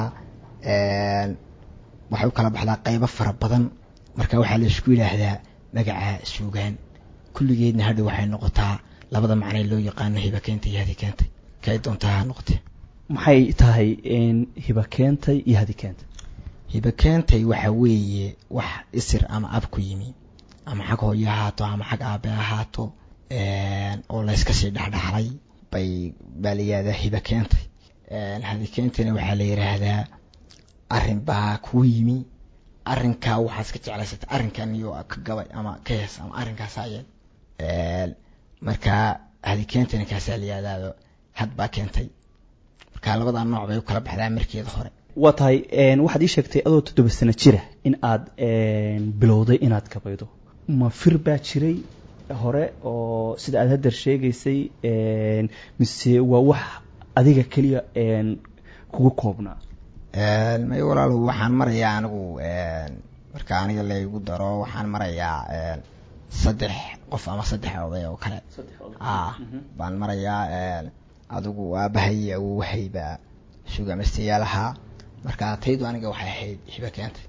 waxay u kala baxdaa qeybo fara badan marka waxaa la isku yidhaahdaa magaca suugaan kulligeedna hadha waxay noqotaa labada macnay loo yaqaano hiba keentay iyo hadi keentay kay doontaa ha noqotee maxay tahay hiba keentay iyo hadi keentay hiba keentay waxa weeye wax isir ama ab ku yimi ama xag hooyo ahaato ama xag aabe ahaato oo layska sii dhexdhexlay bay baa la yihahdaa hiba keentay hadi keentayna waxaa la yidhaahdaa arrin baa kuu yimi arrinkaa waxaad iska jeclaysata arrinkan iyo ka gabay ama ka hees ama arrinkaas ayeen markaa hadi keentayna kaasaa la yihahdaado had baa keentay marka labadaa nooc bay u kala baxdaa markeeda hore waa tahay waxaad ii sheegtay adoo toddoba sano jira in aad bilowday inaad gabaydo ma fir baa jiray hore oo sida aad hadeer sheegaysay mise waa wax adiga keliya kugu koobnaa may walaalo waxaan marayaa anigu marka aniga laygu daro waxaan marayaa saddex qof ama saddex oday oo kale baan marayaa adigu aabahay awowahayba suugamastayaal ahaa marka taydu aniga waxay ahayd hiba keentay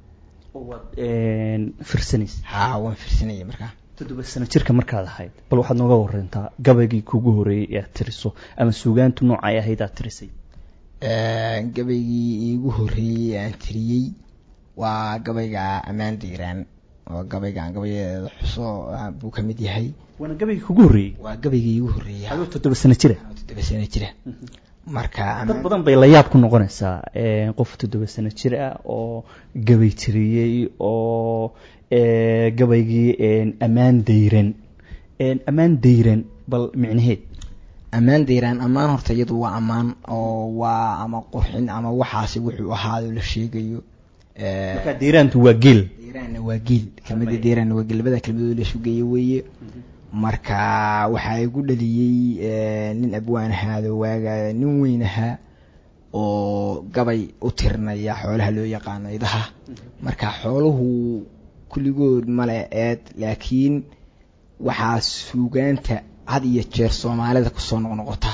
firsanaysa ha waan firsanayay markaa toddoba sano jirka markaad ahayd bal waxaad nooga warantaa gabaygii kugu horeeyey ee aad tiriso ama suugaantu noocay ahayd aad tirisay gabaygii iigu horreeyey aan tiriyey waa gabayga ammaan diiraan oo gabaygaan gabayadeeda xuso buu ka mid yahay waana gabaygii kugu horreeyey waa gabaygii iigu horreeyey adoo toddoba sano jira toddoba sano jira marka dad badan bay la yaab ku noqonaysaa qof toddoba sano jir ah oo gabay tiriyey oo gabaygii ammaan dayran ammaan dayran bal micnaheed ammaan dayraan ammaan horta iyadu waa ammaan oo waa ama qurxin ama waxaasi wuxuu ahaado la sheegayo marka dayraantu waa geel dayraanna waa geel kelmada dayraanna waa geel labada kelmadood la sugeeye weeye marka waxaa igu dhaliyey nin abwaan ahaado waaga nin weyn ahaa oo gabay u tirinaya xoolaha loo yaqaano idaha marka xooluhu kulligood male eed laakiin waxaa suugaanta had iyo jeer soomaalida kusoo noqnoqota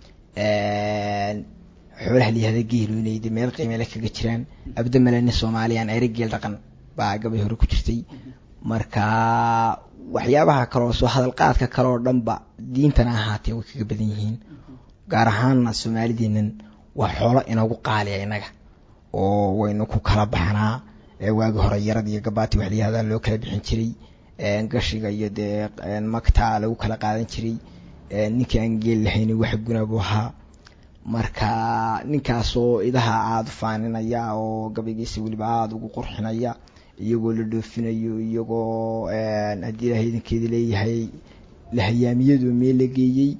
xoolaha layihahda geelu inay de meel qiimele kaga jiraan abdamaleni soomaaliyaan ere geel dhaqan baa gabay hore ku jirtay marka waxyaabaha kaleo soo hadalqaadka kale oo dhanba diintana ahaatee way kaga badan yihiin gaar ahaanna soomaalideennan waa xoolo inagu qaaliya innaga oo waynu ku kala baxnaa waagi hore yarad iyo gabaati wax layihahda loo kala bixin jiray gashiga iyo dee magta lagu kala qaadan jiray ninkii aan geel lahayn wax guna buu ahaa marka ninkaasoo idaha aada faaninaya oo gabaygiisa weliba aada ugu qurxinaya iyagoo la dhoofinayo iyagoo haddii ilaha idankeeda leeyahay lahayaamiyadu meel la geeyey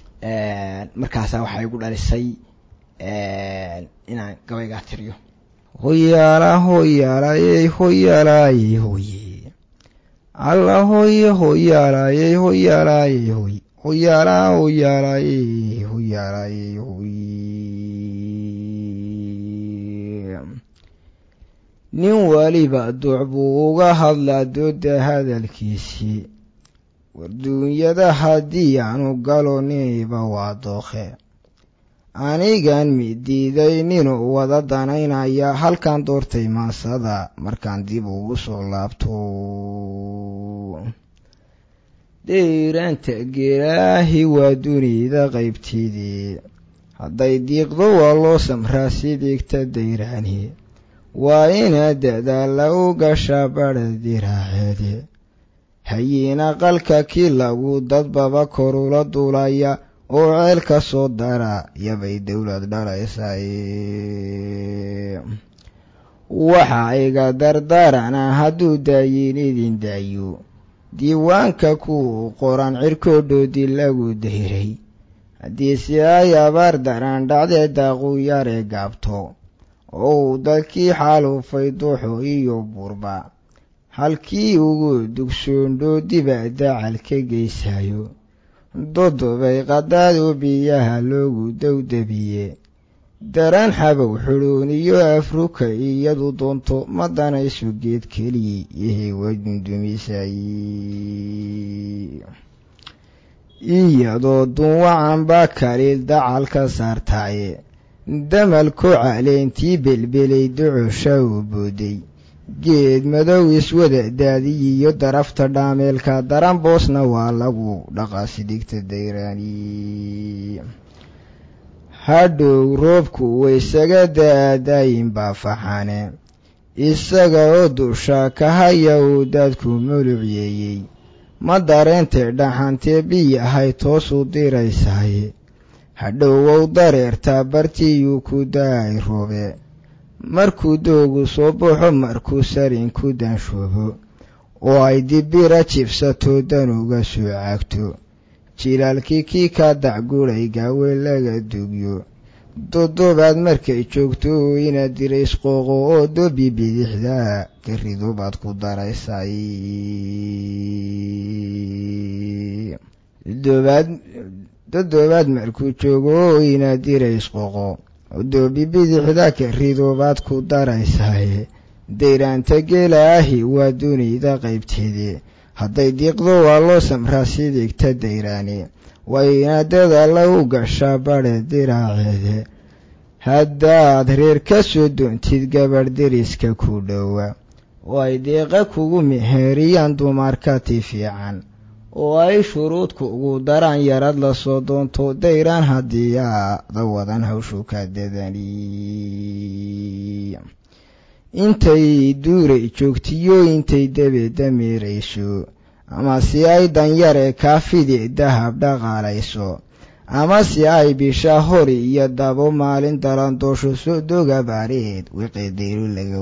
markaasaa waxaa igu dhalisay inaan gabaygaa tiriyo hoyaala hoyaalayey hoyaalayey hoye alla hoye hoyaalayey hoyaalayey hoy hoyaala hoyaalayey hoyaalayey hoy nin waliba duuc buu uga hadlaa dooda hadalkiisii warduunyada haddii aanu galo niniba waa dookhe anigan midiiday ninuu wada danaynaya halkan doortay maasada markaan dib ugu soo laabto deyraanta gelaahi waa dunida qaybteedii hadday diiqdo waa loo samraa si digta dayraani waa inaad dadaalla u gashaa badha diraaceede hayiina qalka kii lagu dadbaba korula duulaya oo ceel ka soo dara yabay dowlad dhalaysay waxa iga dardarana hadduu daayin idin daayo diiwaanka ku qoran cirkoodhoodii lagu dayray haddii si ay abaar daran dhacdee daaqu yare gaabto oo uu dadkii xaalufay duuxo iyo burba halkii ugu dugsoondhoo dibadda cal ka geysayo dodobay qadaadu biyaha loogu dowdabiye daraan xabow xudhooniyo afruka iyadu doonto ma danayso geed keliyi yahay wadundumisay iyadoo dunwacan baa kaliil dacal ka saartaaye damalko caleentii belbelay docosha u booday geed madow iswada daadiyiyo darafta dhaameelka daran boosna waa lagu dhaqaasidigta dayraani hadhow roobku waysaga da-adaayin baa faxane isaga oo dusha ka haya uu daadku mulucyeeyey ma dareentee dhaxantee biyahay toosu diraysaye hadhowow dareertaa bartiyuu ku da-ay roobe markuu doogu soo baxo markuu sarinku danshoobo oo ay dibira jibsato danuga soo caagto jilaalkii kii ka dacguray gaawe laga dugyo dodobaad markay joogto inaad dirays qooqo oo dobi bidixda garidu baad ku daraysay dodobaad markuu joogo inaad dirays qooqo doobi bidixda karidubaad ku daraysaye dayraanta geelaahi waa dunida qaybteedii hadday diiqdo waa loo samraa sidigta dayraani waa inaadada lagu gashaa badhe diraaceede haddaad reer ka soo doontid gabadh deriska ku dhowa oo ay deeqa kugu meheeriyaan dumarkati fiican oo ay shuruudku ugu daraan yarad lasoo doonto dayraan haddii aada wadan hawshu ka dadani intay duuray joogtiyo intay dabeedda meerayso ama si ay danyare kaafide dahab dhaqaalayso ama si ay bisha hori iyo dabo maalin dalandoosho soo doga baareed wiqidayro laga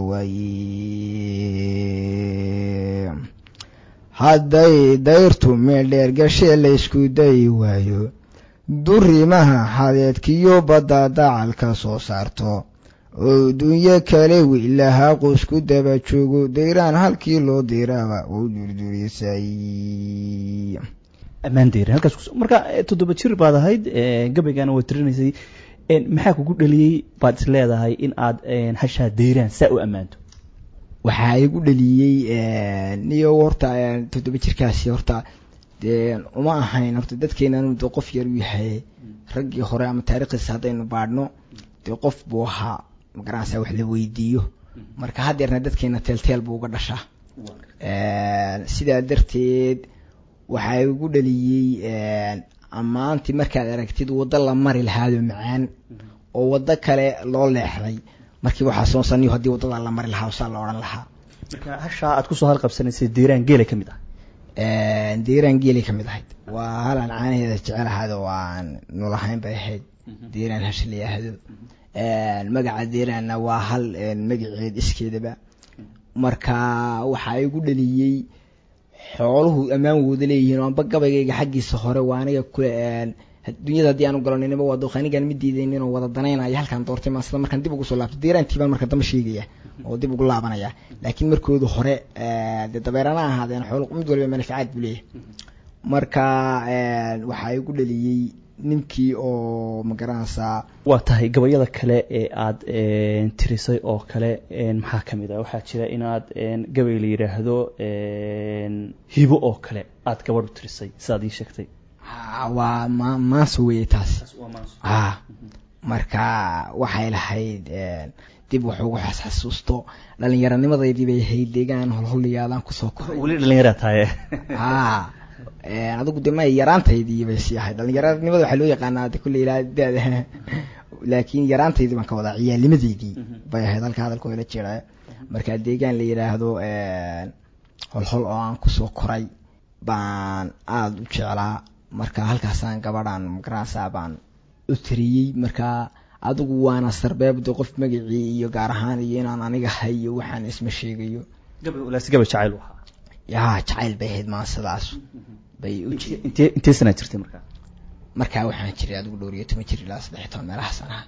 waaye hadday dayrtu meeldheer gashee laysku dayi waayo durimaha xadeedkiyo badda dacalka soo saarto oo dunyo kale wiilahaa qoysku daba joogo dayraan halkii loo diraba wuu durdurisay ammaan dayran halkaas marka toddoba jir baad ahayd gabaygana waa tirinaysay maxaa kugu dhaliyey baad is leedahay in aad hashaa dayraan saa u ammaanto waxaa igu dhaliyey niyo horta toddoba jirkaasi horta dee uma ahayn horta dadkeenanu de qof yar u yahay raggii hore ama taariikhdiisa haddaynu baadhno dee qof buu ahaa magaranaysa wax la weydiiyo marka haddeerna dadkeena teelteel buu uga dhashaa sidaa darteed waxaa igu dhaliyey ammaantii markaad aragtid waddo la mari lahaado macaan oo waddo kale loo leexday markii waxaa soonsaniyo haddii waddada la mari lahaa saa la odhan lahaa marka hashaa aad kusoo halqabsanaysay deeraan geela ka mid ah deeraan geelay ka mid ahayd waa halaan caanaheeda jecel ahayd oo aan nolahayn bay ahayd deeraan hasha la yidhaahdo magaca deeraanna waa hal magaceed iskeedaba marka waxaa igu dhaliyey xooluhu ammaan wooda leeyihiin oo amba gabaygayga xaggiisa hore waa aniga kule dunyada haddii aan u galo ninaba waa dooq anigaan ma diidayn inuu wada danaynayo halkaan doortay maan sida markaan dib ugu soo laabto diiraantii baan marka dambe sheegaya oo dib ugu laabanaya laakiin markooda hore dee dabeerana ahaadeen xoolo mid waliba manfacaad buu leeyahay marka waxaa igu dhaliyey ninkii oo magaranaysaa waa tahay gabayada kale ee aada tirisay oo kale maxaa ka mid ah waxaa jira inaad gabay la yidhaahdo hibo oo kale aada gabadh u tirisay sidaad ii sheegtay waa ma maanso weeye taas a marka waxay lahayd dib wax ugu xasxasuusto dhallinyaranimadeydii bay ahayd deegaan holholiyaadaan kusoo koray weli dhallinyaraa tahay a adigu de ma yaraantaydii bay sii ahayd dhalinyaranimada waxaa loo yaqaanaa de kulle ilaa dada laakiin yaraantaydii baan ka wadaa ciyaalnimadeydii bay ahayd halka hadalkoo la jira marka deegaan la yidhaahdo holhol oo aan kusoo koray baan aada u jeclaa marka halkaasaan gabadhaan magaranaysaa baan u tiriyey marka adigu waana sarbeebda qof magacii iyo gaar ahaan iyo inaan aniga hayo waxaan isma sheegayo laasi gabay jacayl ahaa ya jacayl bay ahayd maasadaas bay u intee intee sanaa jirtay markaa markaa waxaan jiray adigu dhowr iyo toban jir ilaa saddex toban meelaha sanaha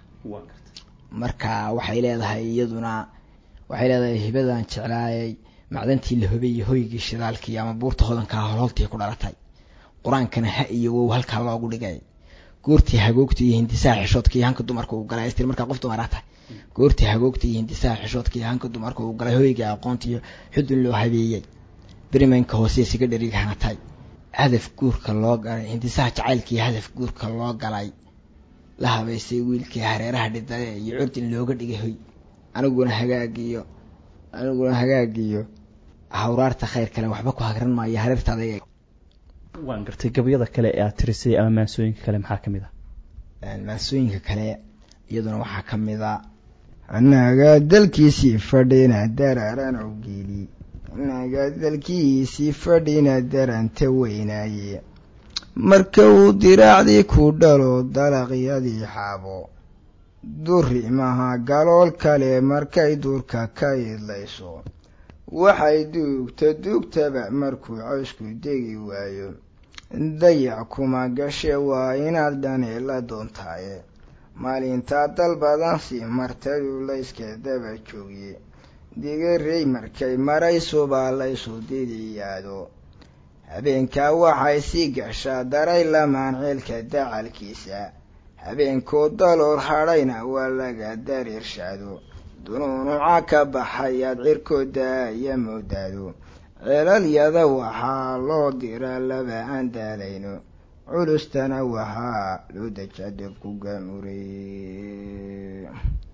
marka waxay leedahay iyaduna waxay leedahay hibadan jeclaayay macdantii la hobay iyo hoygii shidaalkii ama buurta hodankaa holholtii ku dhalatay qur-aankana ha iyo wow halkaa loogu dhigay goortii hagoogta iyo hindisaha xishoodka iyo hanka dumarka uu galay istir markaa qof dumaraa tahay goortii hagoogta iyo hindisaha xishoodka iyo hanka dumarka uu galay hoyga aqoonta iyo xudun loo habeeyey berimaynka hoose siga dheriga hanatay hadaf guurka loo galay hindisaha jacaylkii hadaf guurka loo galay la habaysay wiilkii hareeraha dhidade iyo curdin looga dhigay hoy aniguna hagaagiyo aniguna hagaagiyo hawraarta khayr kale waxba ku hagran maayo hareertaada waan gartay gabayada kale ee aad tirisay ama maansooyinka kale maxaa ka mid ah maansooyinka kale iyaduna waxaa ka mid a annaga dalkiisii fadhina daraaran awgeeli annaga dalkiisii fadhina daranta weynaaye marka uu diraacdii ku dhalo dalaqyadii xaabo durimaha galool kale markay duurka ka idlayso waxay duugta duugtaba markuu cawsku degi waayo dayac kuma gashe waa inaad dhani la doontaaye maalintaa dal badan si martadu layska daba joogye digarey markay maraysubaa laysu didiyaado habeenkaa waxay sii gashaa daray lamaan ceelka dacalkiisa habeenkoo dalool hadhayna waa laga dariirshaado dunuunuca ka baxayaad cirkooda iyo moodaado ceelalyada waxaa loo diraa laba aan daalayno culustana waxaa loo dejaa debku gaamurey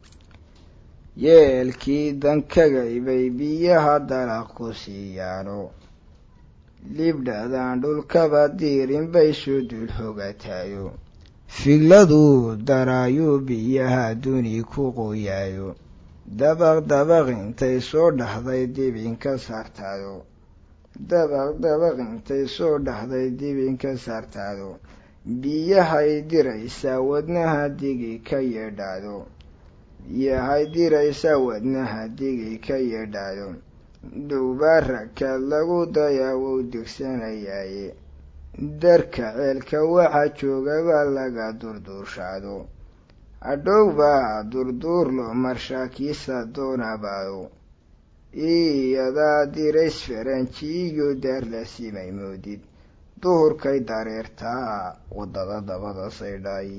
yeelkii dankagay bay biyaha dalaq ku siiyaano libdhadan dhulkaba diirin bay soo dul hogataayo figladuu daraayuu biyaha duni ku qoyaayo dabaq dabaq intay soo dhaxday dibinka saartaado dabaq dabaq intay soo dhaxday dibinka saartaado biyahay diraysaa wadnaha digi ka yeedhaado biyahay diraysaa wadnaha digi ka yeedhaado dhowbaa rakaad lagu dayaa wou degsanayaaye darka ceelka waxaa joogabaa laga durduurshaado hadhowbaa durduurlo marshaakiisa doonabaado iyadaa dirays faranjiiyo daar la simay moodid duhurkay dareertaa waddada dabada saydhay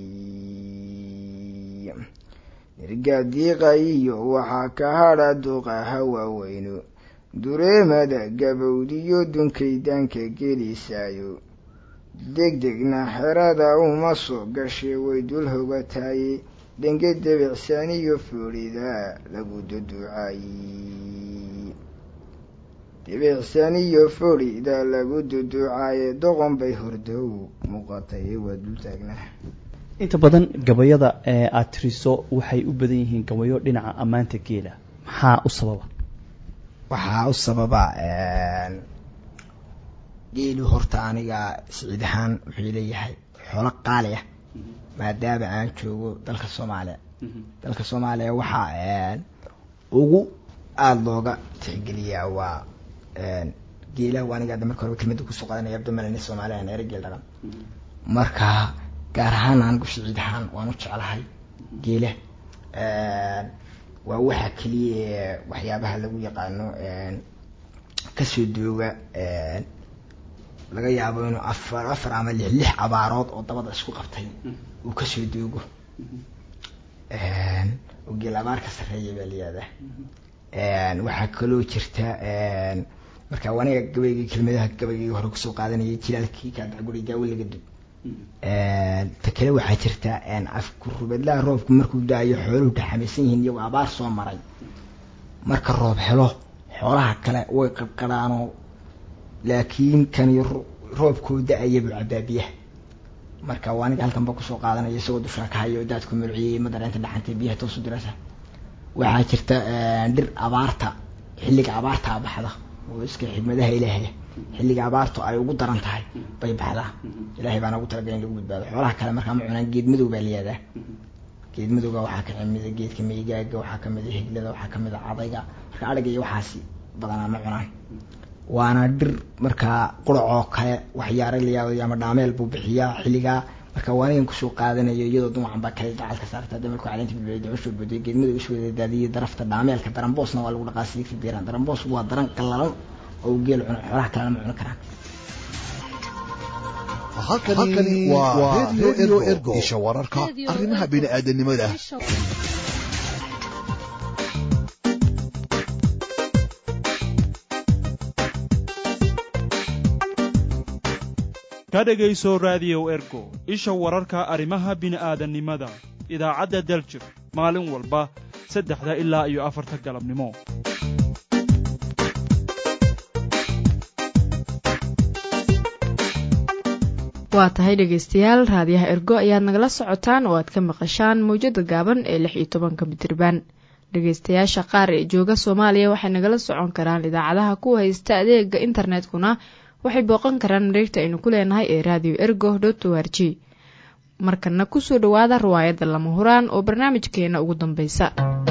nirgaadiiqayiyo waxaa ka hadha duqaha waaweyno dureemada gabowdiyo dunkaydaanka gelisaayo degdegna xerada uma soo gashay way dul hogataaye dhenge debicsaniyo foodhida lagu duduucaayey debicsaniyo foodhida lagu duduucaaye doqon bay hordow muuqatay waa dul taagna inta badan gabayada ee aada tiriso waxay u badan yihiin gabayo dhinaca ammaanta geela maxaa u sababa waxaa u sababa geelu horta aniga siciid ahaan wuxuu leeyahay xoolo qaali ah maadaama aan joogo dalka soomaaliya dalka soomaaliya waxaa ugu aada looga tixgeliyaa waa geelaha aniga hadda marka hore kelmada kusoo qadanaya abdomalani soomaaliya ere geel dhaqan marka gaar ahaan anigu siciid ahaan waan u jeclahay geela waa waxa keliya waxyaabaha lagu yaqaano kasoo dooga laga yaabo inuu afar afar ama lix lix abaarood oo dabada isku qabtay uu kasoo doogo oo geel abaar ka sarreeya baa layihahdaa waxaa kaloo jirta marka aniga gabaygii kelmadaha gabaygii hore kusoo qaadanayay jilaalkii kaadacguri gaawiliga dib ta kale waxaa jirta afkurubadlaha roobku markuu da-ayo xooluhu dhaxamaysan yihiin iyagoo abaar soo maray marka roob helo xoolaha kale way qarqaraanoo laakiin kani roobkoo da-aya buu cabaabiyaha marka waa aniga halkan ba kusoo qaadanaya isagoo dushaa ka hayo daadku mulciyey ma dareenta dhaxantay biyaha toosu dirasa waxaa jirta dhir abaarta xilliga abaartaa baxda oo iska xigmadaha ilaahay xilliga abaartu ay ugu daran tahay bay baxdaa ilaahay baana ugu talagalay in lagu badbaado xoolaha kale markaa ma cunaan geed madow baa layihahdaa geed madowga waxaa ka kamida geedka meygaaga waxaa kamida higlada waxaa kamida cadayga marka adhiga iyo waxaasi badanaa ma cunaan waana dhir markaa quracoo kale waxyaara layaabay ama dhaameel buu bixiyaa xilligaa marka waanigan kusoo qaadanayo iyadoo dumacan baa kale dacalka saarta damalku caleenta bilbilay ducushoo boday geedmada isu wada daadiyay darafta dhaameelka daramboosna waa lagu dhaqaa siigta biiraan daramboos waa daran qallalan oo geel cuno xoolaha kalena ma cuni karaan halkani waa radio ergo isha wararka arrimaha bini'aadanimada ka dhegayso raadiyow ergo isha wararka arrimaha bini'aadannimada idaacadda daljir maalin walba saddexda ilaa iyo afarta galabnimo waa tahay dhegaystayaal raadiyaha ergo ayaad nagala socotaan oo aad ka maqashaan mawjada gaaban ee lix iyo tobanka mitriban dhegaystayaasha qaar ee jooga soomaaliya waxay nagala socon karaan idaacadaha ku haysta adeega internetkuna waxay booqan karaan mareegta aynu ku leenahay ee radio ergo dot o r g markana kusoo dhowaada riwaayadda lama huraan oo barnaamijkeena ugu dambeysa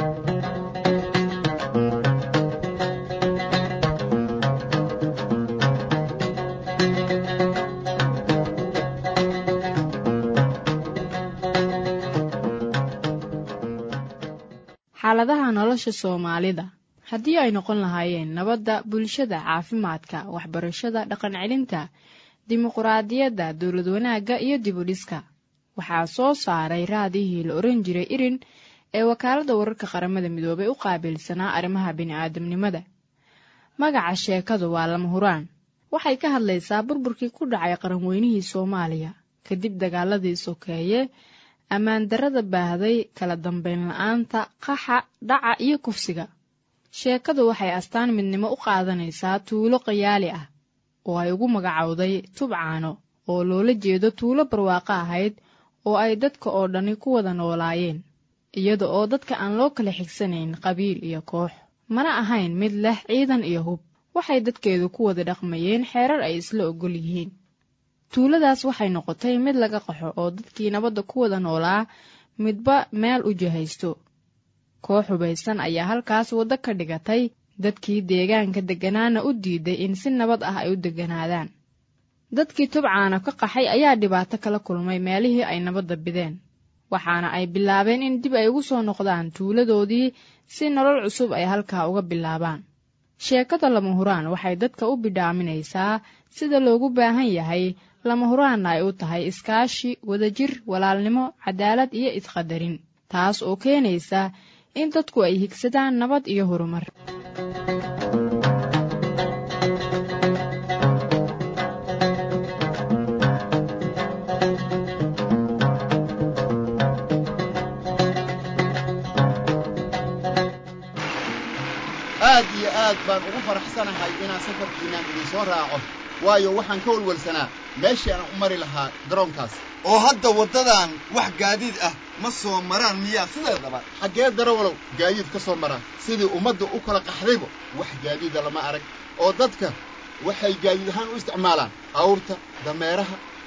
xaaladaha nolosha soomaalida haddii ay noqon lahaayeen nabadda bulshada caafimaadka waxbarashada dhaqan celinta dimuquraadiyadda dowlad wanaagga iyo dibudhiska waxaa soo saaray raadihii la oran jiray irin ee wakaaladda wararka qaramada midoobay u qaabilsanaa arrimaha bini'aadamnimada magaca sheekadu waa lama huraan waxay ka hadlaysaa burburkii ku dhacay qaranweynihii soomaaliya kadib dagaaladii sokeeye ammaan darrada baahday kala dambeyn la-aanta qaxa dhaca iyo kufsiga sheekadu waxay astaan midnimo u qaadanaysaa tuulo qayaali ah oo ay ugu magacowday tubcaano oo loola jeedo tuulo barwaaqo ahayd oo ay dadka oo dhani ku wada noolaayeen iyada oo dadka aan loo kala xigsanayn qabiil iyo koox mana ahayn mid leh ciidan iyo hub waxay dadkeedu ku wada dhaqmayeen xeerar ay isla ogol yihiin tuuladaas waxay noqotay mid laga qaxo oo dadkii nabadda ku wada noolaa midba meel u jihaysto koox hubaysan ayaa halkaas waddo ka dhigatay dadkii deegaanka degganaana u diiday in si nabad ah ay u degganaadaan dadkii tubcaana ka qaxay ayaa dhibaato kala kulmay meelihii ay nabadda bideen waxaana ay bilaabeen in dib ay ugu soo noqdaan tuuladoodii si nolol cusub ay halkaa uga bilaabaan sheekada lama huraan waxay dadka u bidhaaminaysaa sida loogu baahan yahay lama huraanna ay u tahay iskaashi wadajir walaalnimo cadaalad iyo isqadarin taas oo keenaysa in dadku ay higsadaan nabad iyo horumar aad iyo aad baan ugu faraxsanahay inaan safarkiinaan idinsoo raaco waayo waxaan ka walwalsanaa meeshii aan u mari lahaa garoonkaas oo hadda waddadan wax gaadiid ah ma soo maraan miyaa sideedaba xaggee darawalow gaadiid ka soo maraan sidii ummadda u kala qaxdayba wax gaadiida lama arag oo dadka waxay gaadiid ahaan u isticmaalaan awrta dameeraha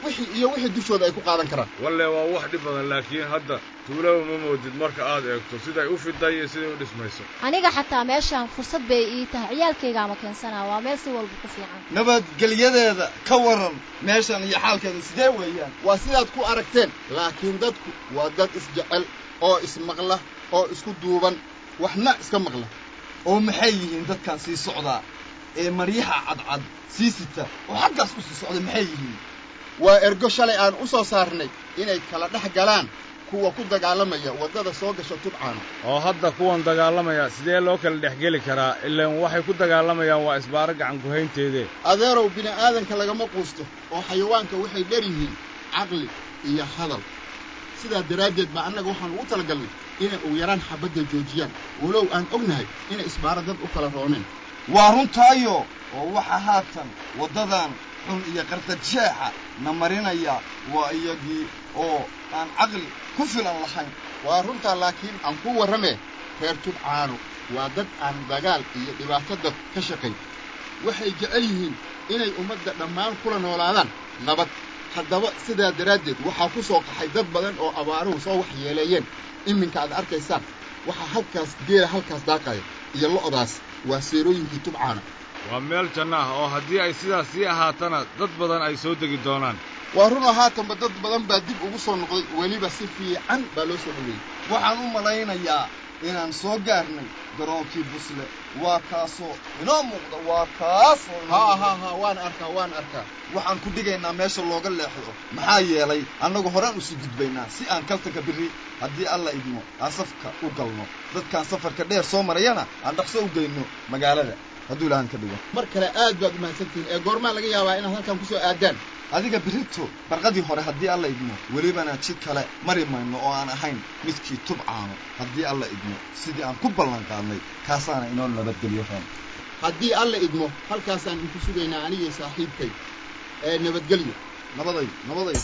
wixii iyo wixii dushooda ay ku qaadan karaan walle waa wax dhib badan laakiin hadda tuulaba ma moodid marka aad eegto siday u fiday iyo siday u dhismayso aniga xataa meeshaan fursad bay ii tahay ciyaalkaygaama keensanaa waa meel si walba ku fiican nabadgelyadeeda ka waran meeshan iyo xaalkeeda sidee weeyaan waa sidaad ku aragteen laakiin dadku waa dad isjecel oo ismaqla oo isku duuban waxna iska maqla oo maxay yihiin dadkan sii socdaa ee maryaha cadcad sii sita oo xaggaas u sii socda maxay yihiin waa ergo shalay aan u soo saarnay inay kala dhex galaan kuwa ku dagaalamaya waddada soo gasha tubcaana oo hadda kuwan dagaalamaya sidee loo kala dhex geli karaa ilaan waxay ku dagaalamayaan waa isbaaro gacan kuhaynteedee adeerow bini'aadanka lagama quusto oo xayawaanka waxay dher yihiin caqli iyo hadal sidaa daraaddeed baa annaga waxaan ugu talagalnay inay ugu yaraan xabadda joojiyaan walow aan ognahay inay isbaaro dad u kala rooneen waa runtaayo oo waxa haatan waddadan xun iyo qardajeexa na marinaya waa iyagii oo aan caqli ku filan lahayn waa runtaa laakiin aan ku warramee reer tubcaano waa dad aan dagaal iyo dhibaato dad ka shaqayn waxay jecel yihiin inay ummadda dhammaan kula noolaadaan nabad haddaba sidaa daraaddeed waxaa ku soo qaxay dad badan oo abaaruhu soo waxyeeleeyeen iminka aad arkaysaan waxaa halkaas geela halkaas daaqaya iyo lo'daas waa seerooyinkii tubcaana waa meel janno ah oo haddii ay sidaas sii ahaatana dad badan ay soo degi doonaan waa run oo haatanba dad badan baa dib ugu soo noqday weliba si fiican baa loo soo dhoweeyey waxaan u malaynayaa inaan soo gaarnay garoonkii busle waa kaasoo inoo muuqda waa kaasoo ha ha ha waan arkaa waan arkaa waxaan ku dhigaynaa meesha looga leexdo maxaa yeelay annagu horaan usii gudbaynaa si aan kaltanka birri haddii alla idmo aan safka u galno dadkaan safarka dheer soo marayana aan dhaqso u geyno magaalada hadduu ilahan ka dhigo mar kale aad baad umahadsantihiin ee goormaa laga yaabaa inaad halkan ku soo aadaan adiga birito barqadii hore haddii alla idmo welibana jid kale mari mayno oo aan ahayn midkii tubcaano haddii alla idmo sidii aan ku ballan qaadnay kaasaana inoo nabadgelyo roon haddii alla idmo halkaasaan inku sugaynaa anigii saaxiibkay ee nabadgelyo nabaday nabaday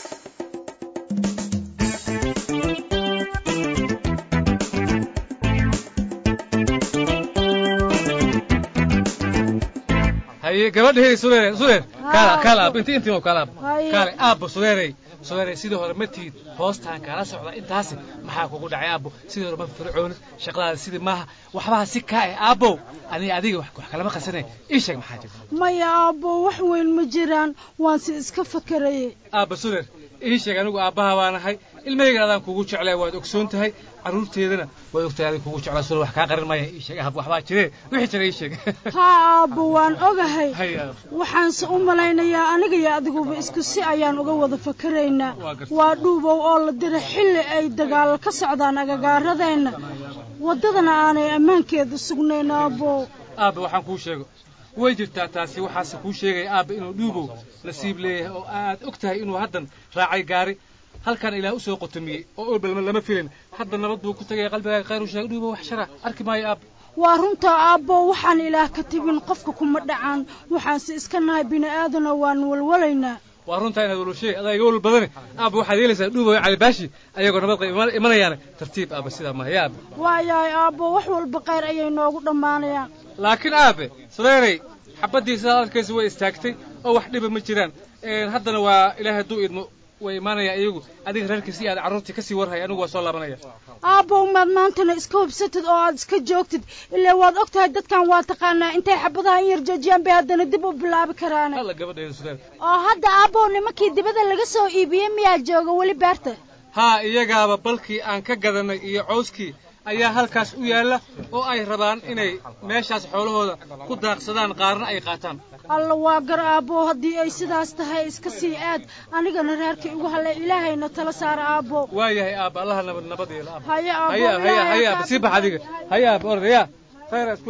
haye gabadha sureer sureer kaala kaala aab inti intii kaala aab kaale aabbo sureeray sureeray sidii hore ma tihid hoostaan kaala socda intaasi maxaa kugu dhacay aabbo sidii hore ma fircoonid shaqadaada sidii maaha waxbaha si kaa eh aabbow aniga adiga wax kalama qasanay ii sheeg maxaa jira maya aabbo wax weyn ma jiraan waan si iska fakarayay aabba sureer ii sheeg anigu aabbaha baanahay ilmahaygan adaan kugu jeclay waad ogsoon tahay carruurteedana waad ogtahay adiga kugu jeclaa sureer wax kaa qarin maya ii sheeg aab waxbaa jiree wixii jira ii sheeg haa aabbo waan ogahay waxaanse u malaynayaa aniga iyo adiguba isku si ayaan uga wada fakaraynaa waa dhuubow oo la dira xilli ay dagaal ka socdaan agagaaradeenna waddadana aanay ammaankeedu sugnayn aabbo aabba waxaan kuu sheego way jirtaa taasi waxaase kuu sheegaya aabba inuu dhuubow nasiib leeyahay oo aad og tahay inuu haddan raacay gaari halkan ilaah u soo qotomiyey oo olbalma lama filin hadda nabad buu ku tagaya qalbigaaga khayr u sheegay dhuubow wax shara arki maayo aabba waa runtaa aabbo waxaan ilaah ka tibin qofka kuma dhacaan waxaanse iska nahay bini'aadana waan walwalaynaa waa runtaa inaad walwashay adaa iga walwal badane aabba waxaad yeelaysaa dhuubow cali baashi ayagoo nabad qayb imanayaane tartiib aabba sidaa maaha yaa aabba waayahay aabbo wax walba khayr ayay noogu dhammaanayaan laakiin aabe sureerey xabaddii sidaad arkaysa way istaagtay oo wax dhiba ma jiraan haddana waa ilaahay hadduu idmo way imaanayaan iyagu adiga reerkiisi aad carruurtii kasii warhay anigu waa soo laabanaya aabbow maad maantana iska hubsatid oo aad iska joogtid ilaa waad og tahay dadkan waa taqaanaa intay xabadaha in yar joojiyaan bay haddana dib u bilaabi karaan alla gabadheeda sureer oo hadda aabbow nimankii dibadda laga soo iibiyey miyaa jooga weli beerta haa iyagaaba balkii aan ka gadanay iyo cawskii ayaa halkaas u yaalla oo ay rabaan inay meeshaas xoolahooda ku daaqsadaan qaarna ay qaataan alla waa gar aabbo haddii ay sidaas tahay iska sii aad anigana reerkii ugu hallay ilaahayna tala saara aabbo waa yahay aabba allaha nabad nabad yeela aabba haye aabbo haya haya haya aabba sii bax adiga haya aabba ordaya khayr isku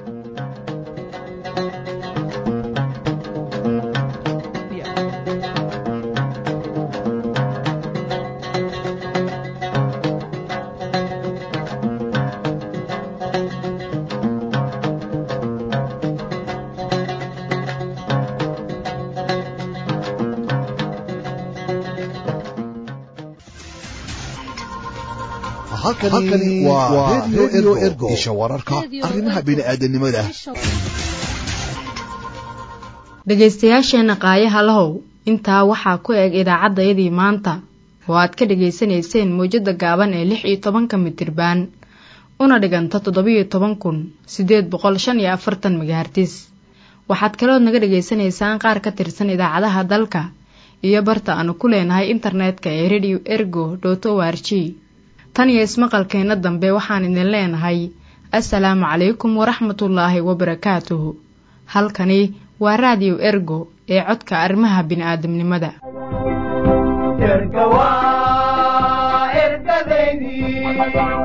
halkani waa redio ergo isha wararka arrimaha bini'aadanimada dhegaystayaasheenna qaayaha lahow intaa waxaa ku eg idaacaddayadii maanta oo aad ka dhegaysanayseen mawjadda gaaban ee lix iyo tobanka mitirbaan una dhiganta toddobiyo toban kun siddeed boqol shan iyo afartan megahartis waxaad kalood naga dhegaysanaysaan qaar ka tirsan idaacadaha dalka iyo barta aanu ku leenahay internetka ee radio ergo dot o r g tan iyo ismaqalkeenna dambe waxaan idin leenahay assalaamu calaykum waraxmatullaahi wabarakaatuhu halkani waa raadiyo ergo ee codka arrimaha bini'aadamnimada erga waa ergadaydii